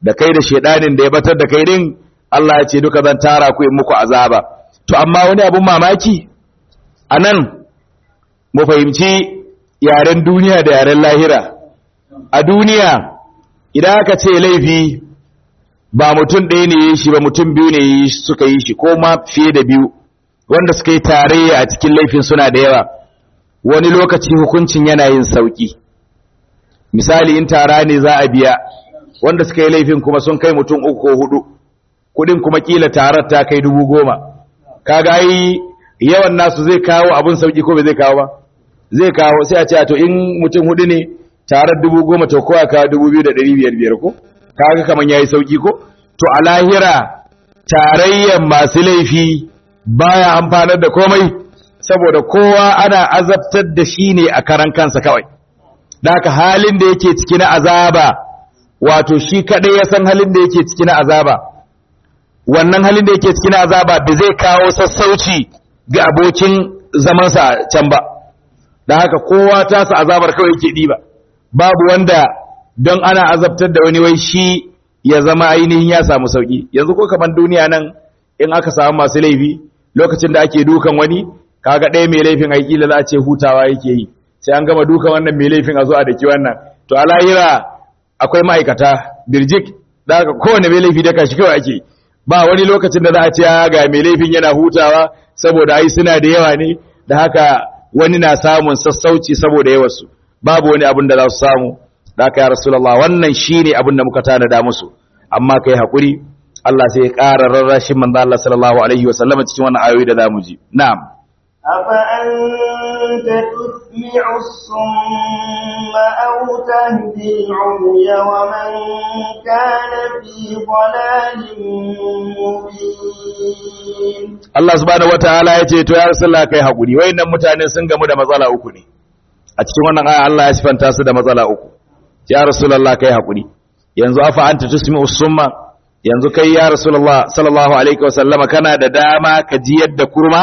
da kai da shedanin da ya batar da kai din Allah ya ce duka zan tara ku in muku azaba to amma wani abun mamaki anan mu fahimci yaren duniya da yaren lahira a duniya idan aka ce laifi ba mutum ɗaya ne yi shi ba mutum biyu ne suka yi shi ko ma fiye da biyu wanda suka yi tarayya a cikin laifin suna da yawa wani lokaci hukuncin yana yin sauki misali in tara ne za a biya wanda suka yi laifin kuma sun kai mutum uku ko hudu kudin kuma kila tarar ta kai dubu goma kaga yi yawan nasu zai kawo abun sauki ko bai zai kawo ba zai kawo sai a ce to in mutum hudu ne tarar dubu goma to kowa kawo dubu biyu da ɗari biyar biyar ko kaga kaman yayi sauki ko to a lahira tarayyan masu laifi baya amfanar da komai saboda kowa ana azabtar da shi ne a karan kansa kawai da haka halin da yake ciki na azaba wato shi kadai ya san halin da yake ciki na azaba wannan halin da yake ciki na azaba ba zai kawo sassauci ga abokin zamansa can ba da haka kowa tasa azabar kawai yake diba babu wanda don ana azabtar da wani wai shi ya zama ainihin ya samu sauki yanzu ko kaman duniya nan in aka samu masu laifi lokacin da ake dukan wani kaga ɗaya mai laifin aiki da za a ce hutawa yake yi sai an gama dukan wannan mai laifin a zo a daki wannan to a lahira akwai ma'aikata birjik da haka kowane mai laifi daka shi kawai ake ba wani lokacin da za a ce ga mai laifin yana hutawa saboda ai suna da yawa ne da haka wani na samun sassauci saboda yawarsu babu wani abin da za su samu da haka ya rasulullah wannan shine abin da muka tanada musu amma kai hakuri Allah sai ya ƙara rarrashin manzo Allah sallallahu alaihi wasallam cikin wannan ayoyi da zamu ji na'am أفأنت تسمع الصم أو تهدي العمي ومن كان في ضلال مبين Allah subhanahu wataala ya ce to ya rasulullah kai hakuri wayannan mutane sun gamu da matsala uku ne a cikin wannan aya Allah ya sifanta su da matsala uku ya rasulullah kai hakuri yanzu afa anta tusmi'u summa yanzu kai ya rasulullah sallallahu alaihi wasallama kana da dama ka ji yadda kurma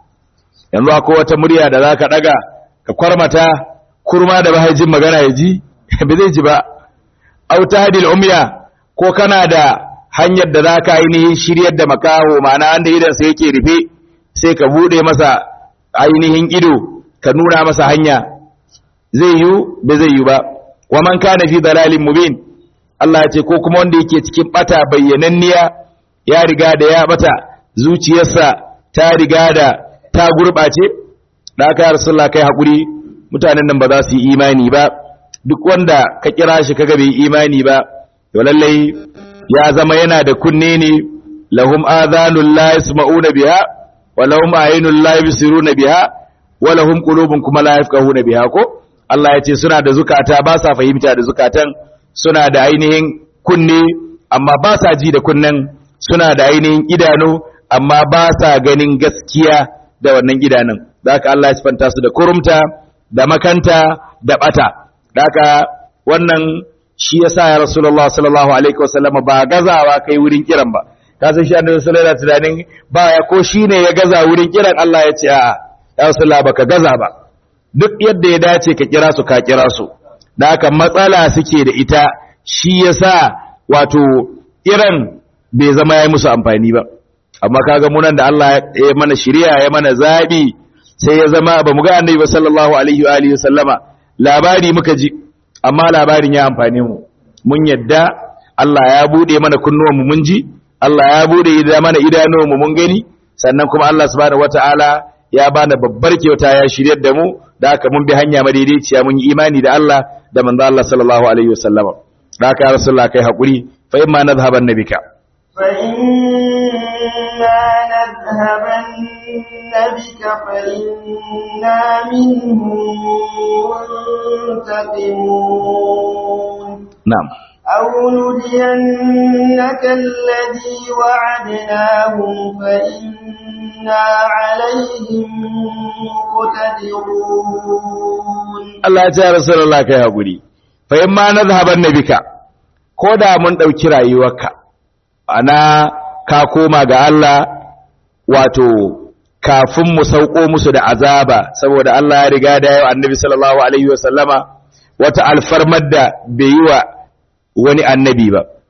yanzu akwai wata murya da zaka daga ka kwarmata kurma da bahajin magana ya ji ba zai ji ba au tahdil umya ko kana da hanyar da zaka ainihin shiryar da makaho ma'ana wanda idan sa yake rufe sai ka bude masa ainihin ido ka nuna masa hanya zai yi ba zai yi ba wa man kana fi dalalin mubin Allah ya ce ko kuma wanda yake cikin bata bayyananniya ya riga da ya bata zuciyarsa ta riga da ta gurɓace da aka yi rasulullah kai haƙuri mutanen nan ba za su yi imani ba duk wanda ka kira shi kaga bai imani ba to lallai ya zama yana da kunne ne lahum adhanul la yasma'una biha wa lahum a'yunul la yubsiruna biha wa lahum qulubun kuma la yafqahuna biha ko Allah ya ce suna da zukata ba sa fahimta da zukatan suna da ainihin kunne amma ba sa ji da kunnen suna da ainihin idanu amma ba sa ganin gaskiya da wannan idanun da haka Allah ya sifanta su da kurumta da makanta da bata da haka wannan shi yasa ya Rasulullah sallallahu alaihi wasallam ba gazawa kai wurin kiran ba ka san shi annabi sallallahu alaihi wasallam ba ya ko shine ya gaza wurin kiran Allah ya ce a'a ya Rasulullah baka gaza ba duk yadda ya dace ka kira su ka kira su da haka matsala suke da ita shi yasa wato kiran bai zama ya musu amfani ba amma kaga munan da Allah ya mana shiriya ya mana zabi sai ya zama ba mu ga annabi sallallahu alaihi wa alihi sallama labari muka ji amma labarin ya amfane mu mun yadda Allah ya bude mana kunnuwan mu mun ji Allah ya bude mana idanuwan mu mun gani sannan kuma Allah subhanahu wataala ya bana babbar kyauta ya shiryar da mu da haka mun bi hanya madaidaiciya mun yi imani da Allah da manzo Allah sallallahu alaihi wasallama da haka ya rasulullah kai hakuri fa imma nadhhaban nabika fa inna nadhhaban bika fa inna minhum muntaqimun na'am أو نرينك الذي وعدناهم فإنا عليهم مقتدرون Allah ya ce ya Rasulullah kai hakuri fa in ma nazhaban nabika ko da mun dauki rayuwarka ana ka koma ga Allah wato kafin mu sauko musu da azaba saboda Allah ya riga da yau annabi sallallahu alaihi wasallama wata alfarmar da bai yi wa wani annabi ba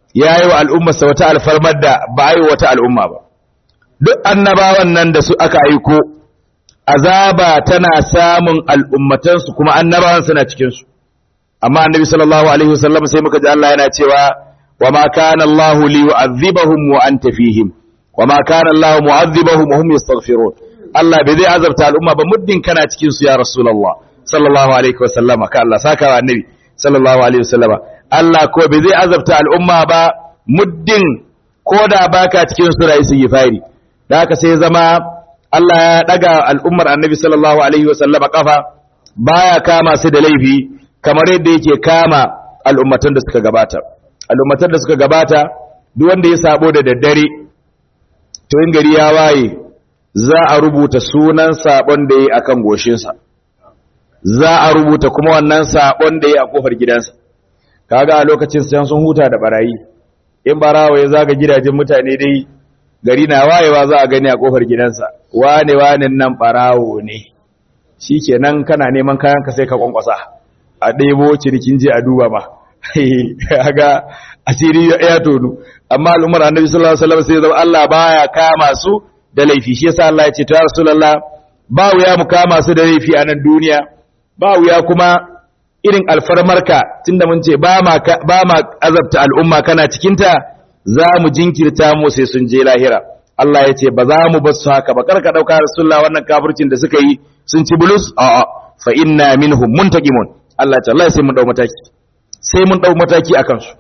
yayi wa al'ummarsa wata alfarmar da ba yi wata al'umma ba duk annabawan nan da su aka aiko azaba tana samun al'ummatansu kuma annabawan suna cikin su amma annabi sallallahu alaihi wasallam sai muka ji Allah yana cewa wa ma kana Allah li yu'adhibahum wa anta fihim wa ma kana Allah mu'adhibahum wa hum yastaghfirun Allah bai zai azabta al'umma ba muddin kana cikin su ya rasulullah sallallahu alaihi wasallama ka Allah saka wa annabi sallallahu alaihi wasallama Allah ko bai zai azabta al'umma ba muddin koda baka cikin su rai su yi fari da haka sai zama Allah ya daga al'ummar annabi sallallahu alaihi wasallama kafa baya kama su da laifi kamar yadda yake kama al'ummatan da suka gabata al'ummatan da suka gabata duk wanda ya sabo da daddare to in gari ya waye za a rubuta sunan sabon da yi akan goshinsa za a rubuta kuma wannan sabon da yi a kofar gidansa kaga a lokacin sai sun huta da barayi in barawa ya zaga gidajen mutane dai gari na wayewa za a gani a kofar gidansa wane wane nan barawo ne shikenan kana neman kayan ka sai ka kwankwasa a ɗebo cinikin je a duba ma ga asiri ya tonu amma al'ummar annabi sallallahu alaihi wasallam sai zama Allah baya kama su da laifi shi yasa Allah ya ce to ya rasulullah ba wuya mu kama su da laifi a nan duniya ba wuya kuma irin alfarmarka tunda mun ce ba ma ba ma azabta al'umma kana cikin ta za mu jinkirta mu sai sun je lahira Allah ya ce ba za mu bar su haka ba karka dauka rasulullah wannan kafircin da suka yi sun ci bulus a'a fa inna minhum muntaqimun Allah ya ce Allah sai mun dau mataki sai mun dau mataki akan su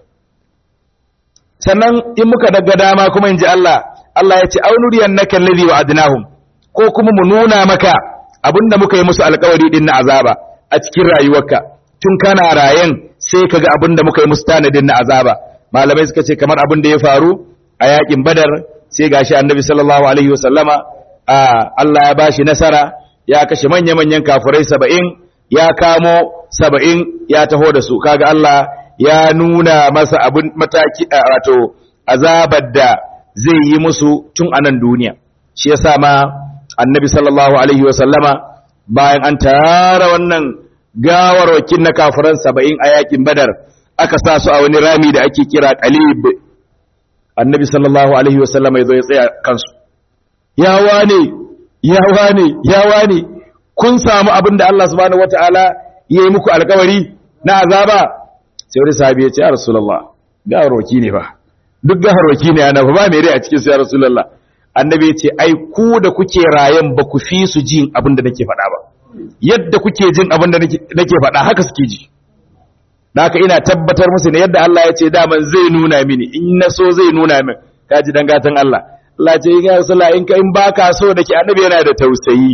sannan in muka daga dama kuma in ji Allah Allah ya ce aunuriyan naka alladhi wa'adnahum ko kuma mu nuna maka abinda muka yi musu alƙawari din na azaba a cikin rayuwarka tun kana rayen sai kaga abinda muka yi musu tanadin na azaba malamai suka ce kamar abin da ya faru a yakin badar sai gashi annabi sallallahu alaihi wasallama Allah ya bashi nasara ya kashe manya-manyan kafirai saba'in ya kamo saba'in ya taho da su kaga Allah ya nuna masa abin mataki wato azabar da zai yi musu tun a nan duniya shi yasa ma annabi sallallahu alaihi wa sallama bayan an tara wannan gawarwakin na kafiran saba'in a yakin badar aka sa su a wani rami da ake kira qalib annabi sallallahu alaihi wa sallama ya zo ya tsaya kansu ya wane ya wane ya wane kun samu abin da Allah subhanahu wataala ya yi muku alkawari na azaba sai wani sahabi ya ce ya rasulullah gawarwaki ne ba duk gawarwaki ne ana ba mai rai a cikin su ya rasulullah annabi ya ce ai ku da kuke rayan ba ku fi su jin abin da nake faɗa ba yadda kuke jin abin da nake faɗa haka suke ji da haka ina tabbatar musu ne yadda Allah ya ce daman zai nuna mini in na so zai nuna min ka ji dan gatan Allah Allah ce ya rasulullah in ka in baka so da ke annabi yana da tausayi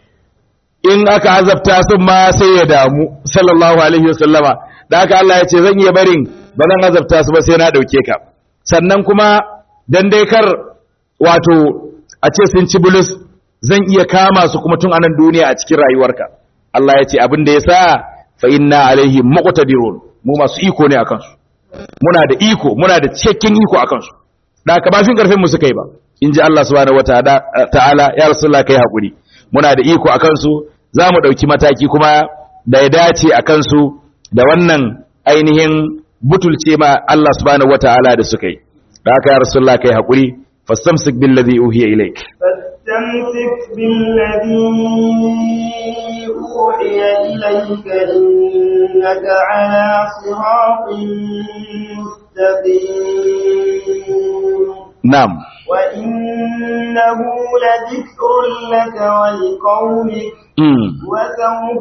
in aka azabta sun ma sai ya damu sallallahu alaihi wasallama da haka Allah ya ce zan iya barin ba zan azabta su ba sai na dauke ka sannan kuma dan dai kar wato a ce sun ci bulus zan iya kama su kuma tun anan duniya a cikin rayuwarka Allah ya ce abin da ya sa fa inna alaihi muqtadirun mu masu iko ne akan su muna da iko muna da cikakken iko akan su da haka ba fin karfin mu suka yi ba in ji Allah subhanahu wataala ya rasulullah kai hakuri muna da iko akan su za mu ɗauki mataki kuma da ya dace a kansu da wannan ainihin butulce ma Allah subhanahu wata'ala da suka yi da haka ya rasulullah kai haƙuri fastamsik billadhi uhiya ilayk فاستمسك بالذي أوحي إليك إنك على صراط مستقيم na'am وإنه لذكر لك ولقومك mm. وسوف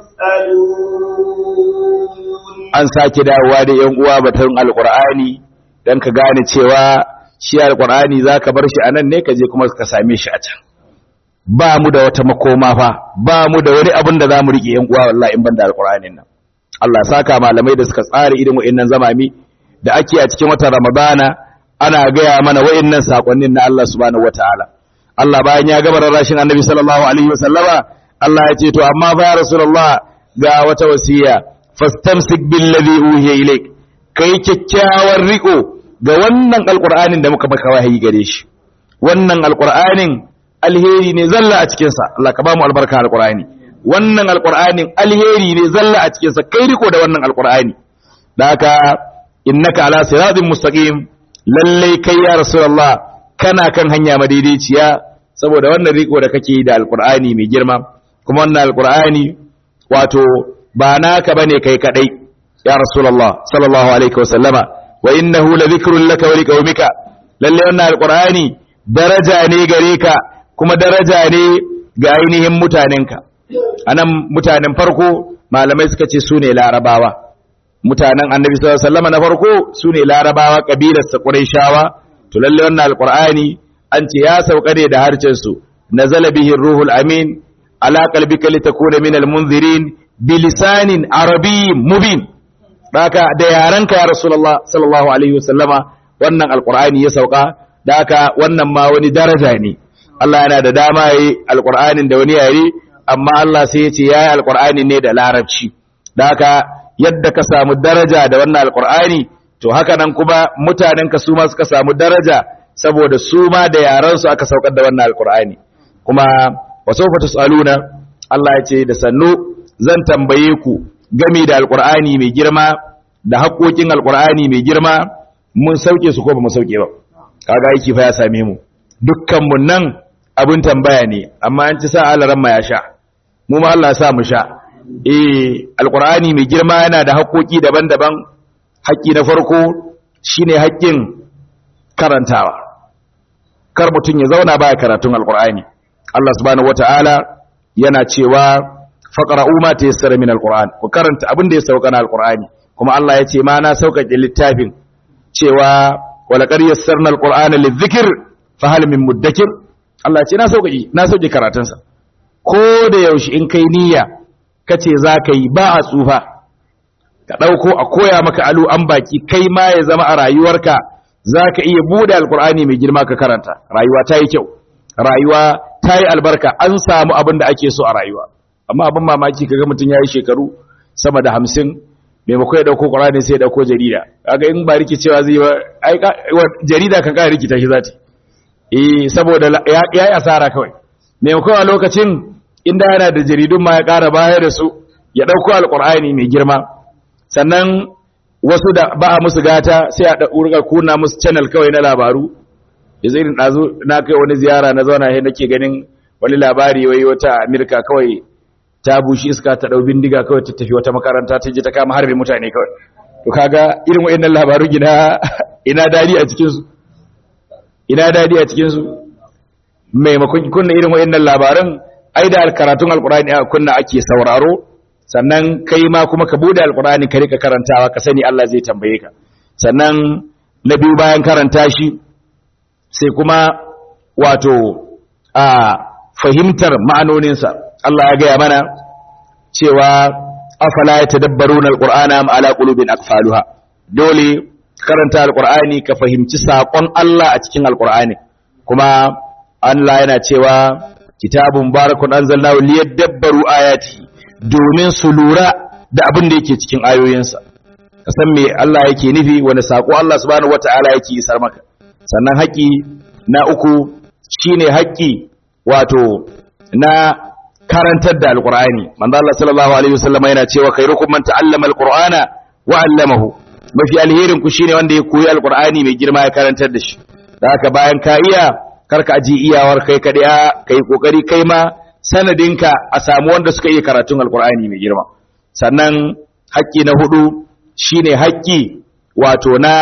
تسألون an sake dawowa da yan uwa batun alqur'ani dan ka gane cewa shi alqur'ani zaka bar shi anan ne ka je kuma ka same shi a can ba mu da wata makoma fa ba mu da wani abin da zamu rike yan uwa wallahi in banda alqur'anin nan Allah ya saka malamai da suka tsara irin wa'annan zamami da ake a cikin watan Ramadana ana gaya mana wa'annan sakonnin na Allah subhanahu wataala Allah bayan ya gaba rashin Annabi sallallahu alaihi wasallama Allah ya ce to amma fa ya Rasulullah ga wata wasiya fastamsik billadhi uhiya ilayk kai kyakkyawar riko ga wannan alqur'anin da muka maka wahayi gare shi wannan alqur'anin alheri ne zalla a cikin sa Allah ka ba mu albarka alqur'ani wannan alqur'anin alheri ne zalla a cikin sa kai riko da wannan alqur'ani da haka innaka ala siratin mustaqim lallai kai ya rasulullah kana kan hanya madaidaiciya saboda wannan riko da kake yi da alqur'ani mai girma kuma wannan alqur'ani wato ba naka bane kai kadai ya rasulullah sallallahu alaihi wasallama wa innahu ladhikrun laka wa liqaumika lalle wannan alqur'ani daraja ne gare ka kuma daraja ne ga ainihin mutanenka anan mutanen farko malamai suka ce sune larabawa mutanen annabi sallallahu alaihi wasallam na farko sune larabawa kabilar sa quraishawa to lalle wannan alqur'ani an ce ya sauka ne da harcen su nazala bihi ruhul amin ala qalbika litakuna minal munzirin bilisanin arabiyyin mubin daka da yaranka ya rasulullah sallallahu alaihi wasallama wannan alqur'ani ya sauka daka wannan ma wani daraja ne Allah yana da dama yi alqur'anin da wani yare amma Allah sai ya ce yayi alqur'ani ne da larabci daka yadda ka samu daraja da wannan alkur'ani to haka nan kuma mutanen ka su ma suka samu daraja saboda su ma da yaran su aka saukar da wannan alkur'ani kuma wa sawfa tusaluna Allah ya ce da sannu zan tambaye ku gami da alkur'ani mai girma da haƙoƙin alkur'ani mai girma mun sauke su ko ba mu sauke ba kaga aiki fa ya same mu dukkan mun nan abin tambaya ne amma an ci sa alaran ma ya sha mu ma Allah ya sa mu sha eh alqur'ani mai girma yana da haƙoƙi daban-daban haƙƙi na farko shine haƙƙin karantawa kar mutum ya zauna baya karatun alqur'ani Allah subhanahu wataala yana cewa faqra'u ma tayassara min alqur'an ku karanta abin da ya sauka na alqur'ani kuma Allah ya ce ma na sauƙaƙe littafin cewa walaqad yassarna alqur'ana lidhikr fa hal min muddakir Allah ya ce na sauƙaƙe na sauƙe karatunsa ko da yaushe in kai niyya kace za ka yi ba a tsufa ka ɗauko a koya maka alu an baki kai ma ya zama a rayuwarka za ka iya buɗe alkur'ani mai girma ka karanta rayuwa ta yi kyau rayuwa ta yi albarka an samu abin da ake so a rayuwa amma abin mamaki kaga mutum ya yi shekaru sama da hamsin maimakon ya ɗauko ƙur'ani sai ya ɗauko jarida kaga in ba rikicewa zai ba jarida kan ƙara rikita shi za ta eh saboda ya yi asara kawai maimakon a lokacin inda yana da jaridun ma ya ƙara baya da su ya ɗauko alƙur'ani mai girma sannan wasu da ba a musu gata sai a ɗaurga kuna musu channel kawai na labaru da zai ɗazu na kai wani ziyara na zauna sai nake ganin wani labari wai wata amirka kawai ta bushi iska ta ɗau bindiga kawai ta tafi wata makaranta ta je ta kama harbin mutane kawai to kaga irin wa'annan labaru gina ina dadi a cikinsu ina dadi a cikinsu maimakon kunna irin wa'annan labaran ai da karatun alkurani a kunna ake sauraro sannan kai ma kuma ka bude alkurani ka rika karantawa ka sani Allah zai tambaye ka sannan na biyu bayan karanta shi sai kuma wato a fahimtar ma'anoninsa Allah ya gaya mana cewa afala yatadabbaruna alqur'ana am ala qulubin aqfaluha dole karanta alqur'ani ka fahimci sakon Allah a cikin alqur'ani kuma Allah yana cewa kitabun barakun anzalnahu liyadabbaru ayati domin su lura da abin da yake cikin ayoyinsa ka san me Allah yake nufi wani sako Allah subhanahu wataala yake isar maka sannan haƙi na uku shine haƙi wato na karantar da alqur'ani manzo Allah sallallahu alaihi wasallam yana cewa khairukum man ta'allama alqur'ana wa 'allamahu mafi alherin ku shine wanda ya koyi alqur'ani mai girma ya karantar da shi da haka bayan ka iya karka aji iyawar kai kaɗai ka yi ƙoƙari kai ma sanadinka a samu wanda suka iya karatun alkur'ani mai girma sannan haƙƙi na hudu shine haƙƙi wato na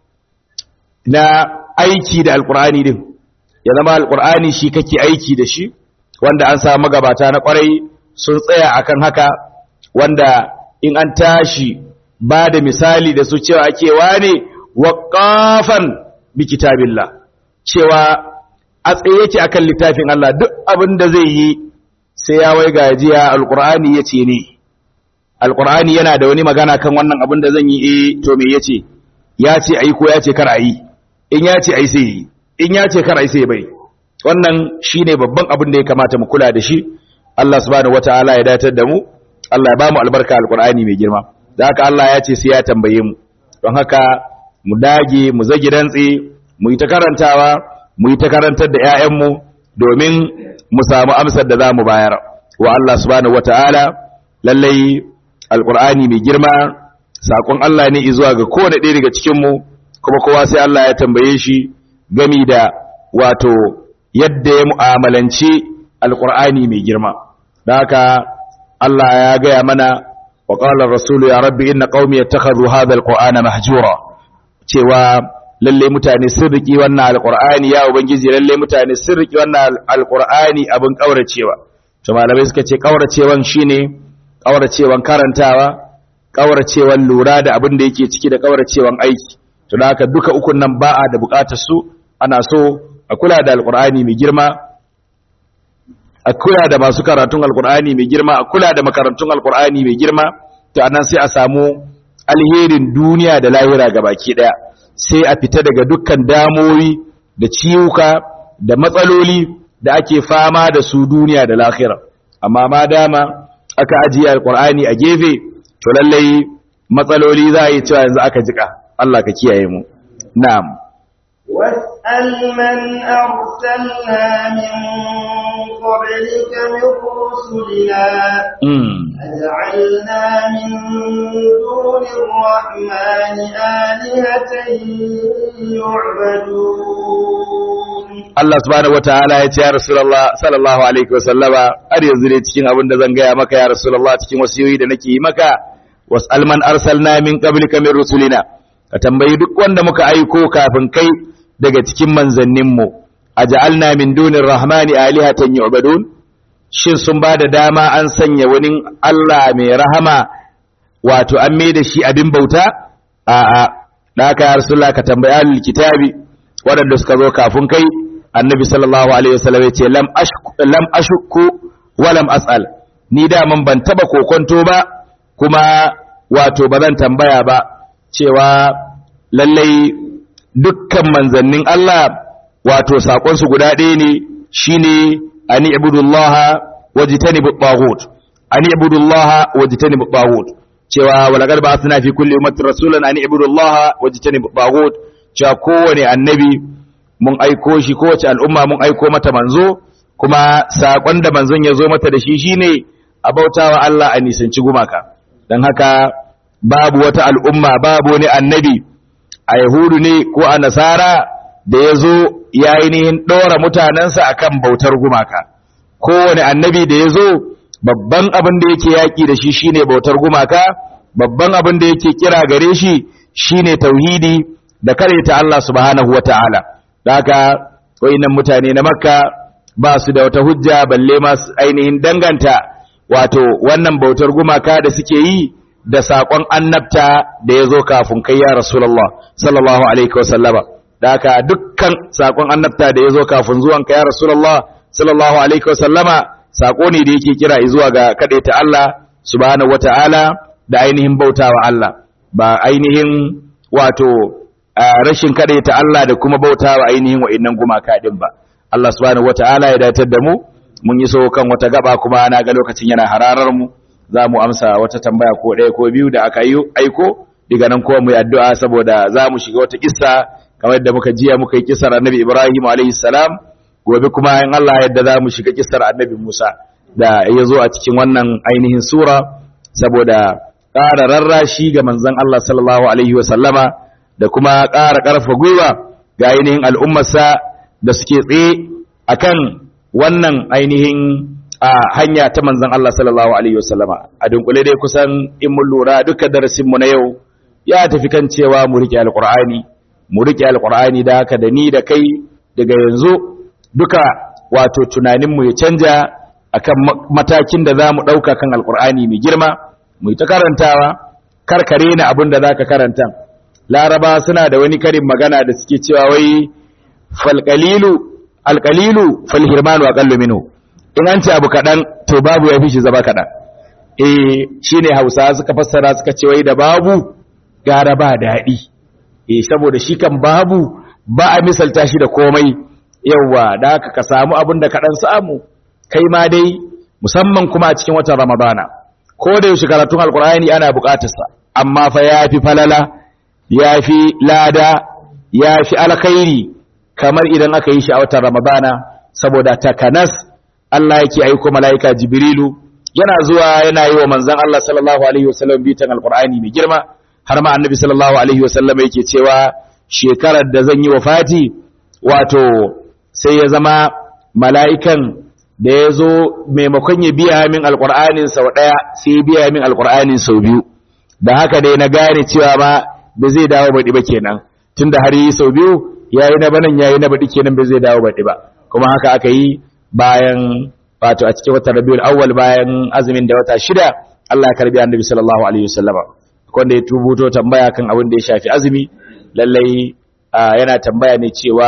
na aiki da alkur'ani din ya zama alkur'ani shi kake aiki da shi wanda an samu magabata na kwarai sun tsaya akan haka wanda in an tashi ba da misali da su cewa ake wane waqafan bi kitabillah cewa a tsaye yake akan littafin Allah duk abin da zai yi sai ya wai gajiya alqur'ani yace ne alqur'ani yana da wani magana kan wannan abin da zan yi eh to me yace ya ce ai ko ya ce kar ayi in ya ce ai sai yi in ya ce kar ai sai bai wannan shine babban abin da ya kamata mu kula da shi Allah subhanahu wataala ya datar da mu Allah ya ba mu albarka alqur'ani mai girma da haka Allah ya ce sai ya tambaye mu don haka mu dage mu zagi dantse mu yi ta karantawa mu yi ta karantar da 'ya'yanmu domin mu samu amsar da za mu bayar wa Allah subhanahu wata'ala lallai alƙur'ani mai girma sakon Allah ne zuwa ga kowane ɗaya daga cikin mu kuma kowa sai Allah ya tambaye shi gami da wato yadda ya mu'amalanci alqur'ani mai girma da haka Allah ya gaya mana wa qala rasulu ya rabbi inna qaumi yattakhadhu hadha alqur'ana mahjura cewa lalle mutane sun riki wannan alqur'ani ya ubangiji lalle mutane sun riki wannan alqur'ani abin kauracewa to malamai suka ce kauracewan shine kauracewan karantawa kauracewan lura da abin da yake ciki da kauracewan aiki to da haka duka ukun nan ba a da bukatar su ana so a kula da alqur'ani mai girma a kula da masu karatun alqur'ani mai girma a kula da makarantun alqur'ani mai girma to anan sai a samu alherin duniya da lahira gabaki daya sai a fita daga dukkan damoyi da ciwuka da matsaloli da ake fama da su duniya da lahira amma ma dama aka ajiye alqur'ani a gefe to lallai matsaloli za a yi cewa yanzu aka jika Allah ka kiyaye mu na'am واسأل من أرسلنا من قبلك من رسلنا mm. أجعلنا من دون الرحمن آلهة يعبدون Allah subhanahu wataala ya ce ya Rasulullah sallallahu alaihi wasallama har yanzu ne cikin abin da zan gaya maka ya Rasulullah cikin wasiyoyi da nake yi maka wasal man arsalna min qablika min rusulina ka tambayi duk wanda muka aiko kafin kai daga cikin manzannin mu aja'alna min dunir rahmani alihatan yu'badun shin sun ba da dama an sanya wani Allah mai rahama wato an mai da shi abin bauta a'a da haka ya Rasulullah ka tambayi ahlul kitabi waɗanda suka zo kafin kai annabi sallallahu alaihi wasallam yace lam ashku lam ashku wa lam asal ni da man ban taba kokonto ba kuma wato bazan tambaya ba cewa lallai dukkan manzannin Allah wato sakon su guda ɗaya ne shine ani ibudullaha wajtanibu taghut ani ibudullaha wajtanibu taghut cewa walaqad ba'athna fi kulli ummatin rasulan ani ibudullaha wajtanibu taghut cewa kowane annabi mun aiko shi kowace al'umma mun aiko mata manzo kuma saƙon da manzon ya zo mata da shi shine a bautawa Allah a nisanci gumaka don haka babu wata al'umma babu wani annabi a yahudu ne ko a nasara da ya zo ya ainihin ɗora mutanensa akan bautar gumaka kowane annabi da ya zo babban abin da yake yaƙi da shi shine bautar gumaka babban abin da yake kira gare shi shine tauhidi da ta Allah subhanahu wata'ala da haka wayannan mutane na makka ba su da wata hujja balle ma su ainihin danganta wato wannan bautar gumaka da suke yi da saƙon annabta da ya zo kafin kai ya rasulullah sallallahu alaihi wasallama da haka dukkan saƙon annabta da ya zo kafin zuwan ka ya rasulullah sallallahu alaihi wasallama saƙo ne da yake kira zuwa ga ta Allah subhanahu wata'ala da ainihin bautawa Allah ba ainihin wato rashin ta Allah da kuma bautawa ainihin wa'annan gumaka din ba Allah subhanahu wata'ala ya datar da mu mun yi so kan wata gaba kuma na ga lokacin yana hararar mu za mu amsa wata tambaya ko ɗaya ko biyu da aka yi aiko daga nan kuma mu yi addu'a saboda za mu shiga wata kissa kamar yadda muka jiya muka yi kissar annabi Ibrahim alayhi salam gobe kuma in Allah yadda za mu shiga kissar annabi Musa da ya zo a cikin wannan ainihin sura saboda ƙara rarrashi ga manzon Allah sallallahu alaihi wa sallama da kuma ƙara ƙarfa gwiwa ga ainihin al'ummarsa da suke tsaye akan wannan ainihin a hanya ta manzon Allah sallallahu alaihi wasallama a dunkule dai kusan in mun lura duka darasin mu na yau ya tafi kan cewa mu rike alqur'ani mu rike alqur'ani da haka da ni da kai daga yanzu duka wato tunanin mu ya canja akan matakin da zamu dauka kan alqur'ani mai girma mu ta karantawa karkare na abin da zaka karanta laraba suna da wani karin magana da suke cewa wai falqalilu alqalilu falhirmanu aqallu minhu in an ce abu kaɗan to babu ya fi shi zama kaɗan eh shi ne hausa suka fassara suka ce wai da babu gara ba daɗi eh saboda shi kan babu ba a misalta shi da komai yawwa da haka ka samu abin da kaɗan samu kai ma dai musamman kuma a cikin watan ramadana ko da yaushe karatun alkur'ani ana buƙatarsa amma fa ya fi falala ya fi lada ya fi alkhairi kamar idan aka yi shi a watan ramadana saboda takanas Allah yake aiko mala'ika Jibrilu yana zuwa yana yi wa manzon Allah sallallahu alaihi wasallam bitan alqur'ani mai girma har ma annabi sallallahu alaihi wasallam yake cewa shekarar da zan yi wafati wato sai ya zama mala'ikan da ya zo maimakon ya biya min alƙur'anin sau ɗaya sai ya biya min alƙur'anin sau biyu da haka dai na gane cewa ma ba zai dawo baɗi ba kenan tun da har yi sau biyu ya yi na banan ya yi na baɗi kenan ba zai dawo baɗi ba kuma haka aka yi bayan wato a cikin watan rabiul awwal bayan azumin da wata shida Allah ya karbi annabi sallallahu alaihi wasallam wanda ya tubuto tambaya kan abin da ya shafi azumi lallai yana tambaya ne cewa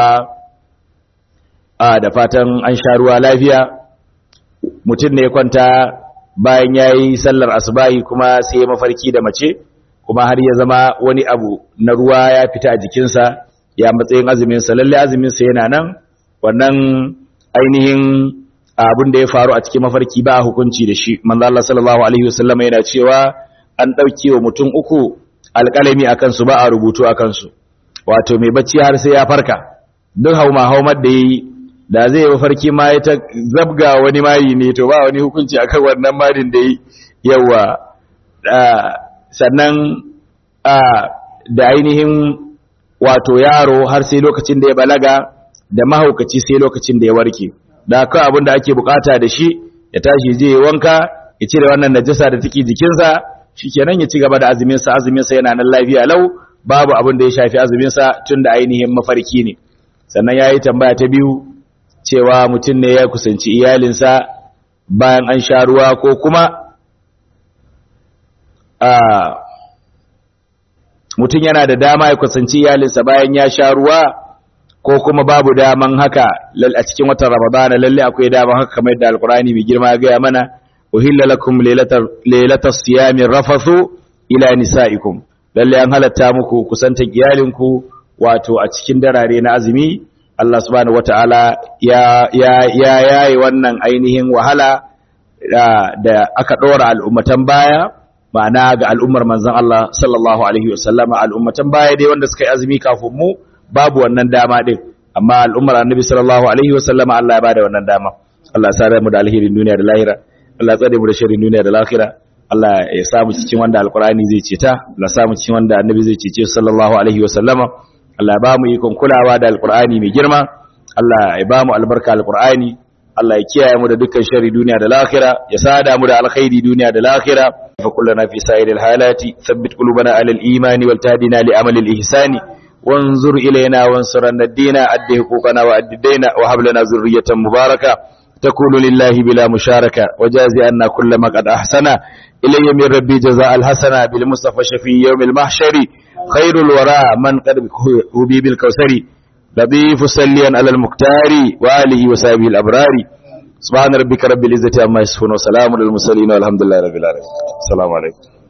da fatan an sha ruwa lafiya mutum ne ya kwanta bayan ya yi sallar asubahi kuma sai ya mafarki da mace kuma har ya zama wani abu na ruwa ya fita a jikinsa ya matsayin azuminsa lallai azuminsa yana nan wannan ainihin abin da ya faru a cikin mafarki ba hukunci da shi manzo Allah sallallahu alaihi wasallam yana cewa an dauke wa mutum uku alƙalami akan su ba a rubutu akan su wato mai bacci har sai ya farka duk hauma haumar da yi da zai yi mafarki ma ya ta zabga wani mayi ne to ba wani hukunci akan wannan madin da yi yawa sannan da ainihin wato yaro har sai lokacin da ya balaga da mahaukaci sai lokacin da ya warke da kawai abin da ake bukata da shi ya tashi je ya wanka ya cire wannan najasa da take jikinsa shikenan ya ci gaba da azumin sa azumin sa yana nan lafiya lau babu abin da ya shafi azumin sa tunda ainihin mafarki ne sannan yayi tambaya ta biyu cewa mutum ne ya kusanci iyalinsa bayan an sha ruwa ko kuma a mutum yana da dama ya kusanci iyalinsa bayan ya sha ruwa ko kuma babu daman haka a cikin watan ramadana lalle akwai daman haka kamar yadda alkurani mai girma ya gaya mana uhilla lakum lailatas siyami rafathu ila nisaikum lalle an halatta muku kusantan iyalinku wato a cikin darare na azumi Allah subhanahu wataala ya ya ya yayi wannan ainihin wahala da aka dora al'ummatan baya ma'ana ga al'ummar manzon Allah sallallahu alaihi wasallama al'ummatan baya dai wanda suka yi azumi kafin mu babu wannan dama din amma al'ummar annabi sallallahu alaihi wasallama Allah ya bada wannan dama Allah ya sare mu da alherin duniya da lahira Allah ya tsare mu da sharrin duniya da lahira Allah ya sa mu cikin wanda alqur'ani zai ceta Allah ya sa mu cikin wanda annabi zai cece sallallahu alaihi wasallama Allah ya ba mu ikon kulawa da alqur'ani mai girma Allah ya ba mu albarka alqur'ani Allah ya kiyaye mu da dukkan sharri duniya da lahira ya sada mu da alkhairi duniya da lahira fa kullana fi sa'iril halati thabbit qulubana alal imani wal tahdina li amali al ihsani وانظر إلينا وانصرنا الدين أد حقوقنا وأد الدين وهب لنا ذرية مباركة تكون لله بلا مشاركة وجازي أن كل ما قد أحسن إلي من ربي جزاء الحسنة بالمصطفى شفي يوم المحشر خير الوراء من قد هبي بالكوثر لطيف سليا على المختار وآله وصحبه الأبرار سبحان ربك رب العزة عما يصفون وسلام للمرسلين والحمد لله رب العالمين السلام عليكم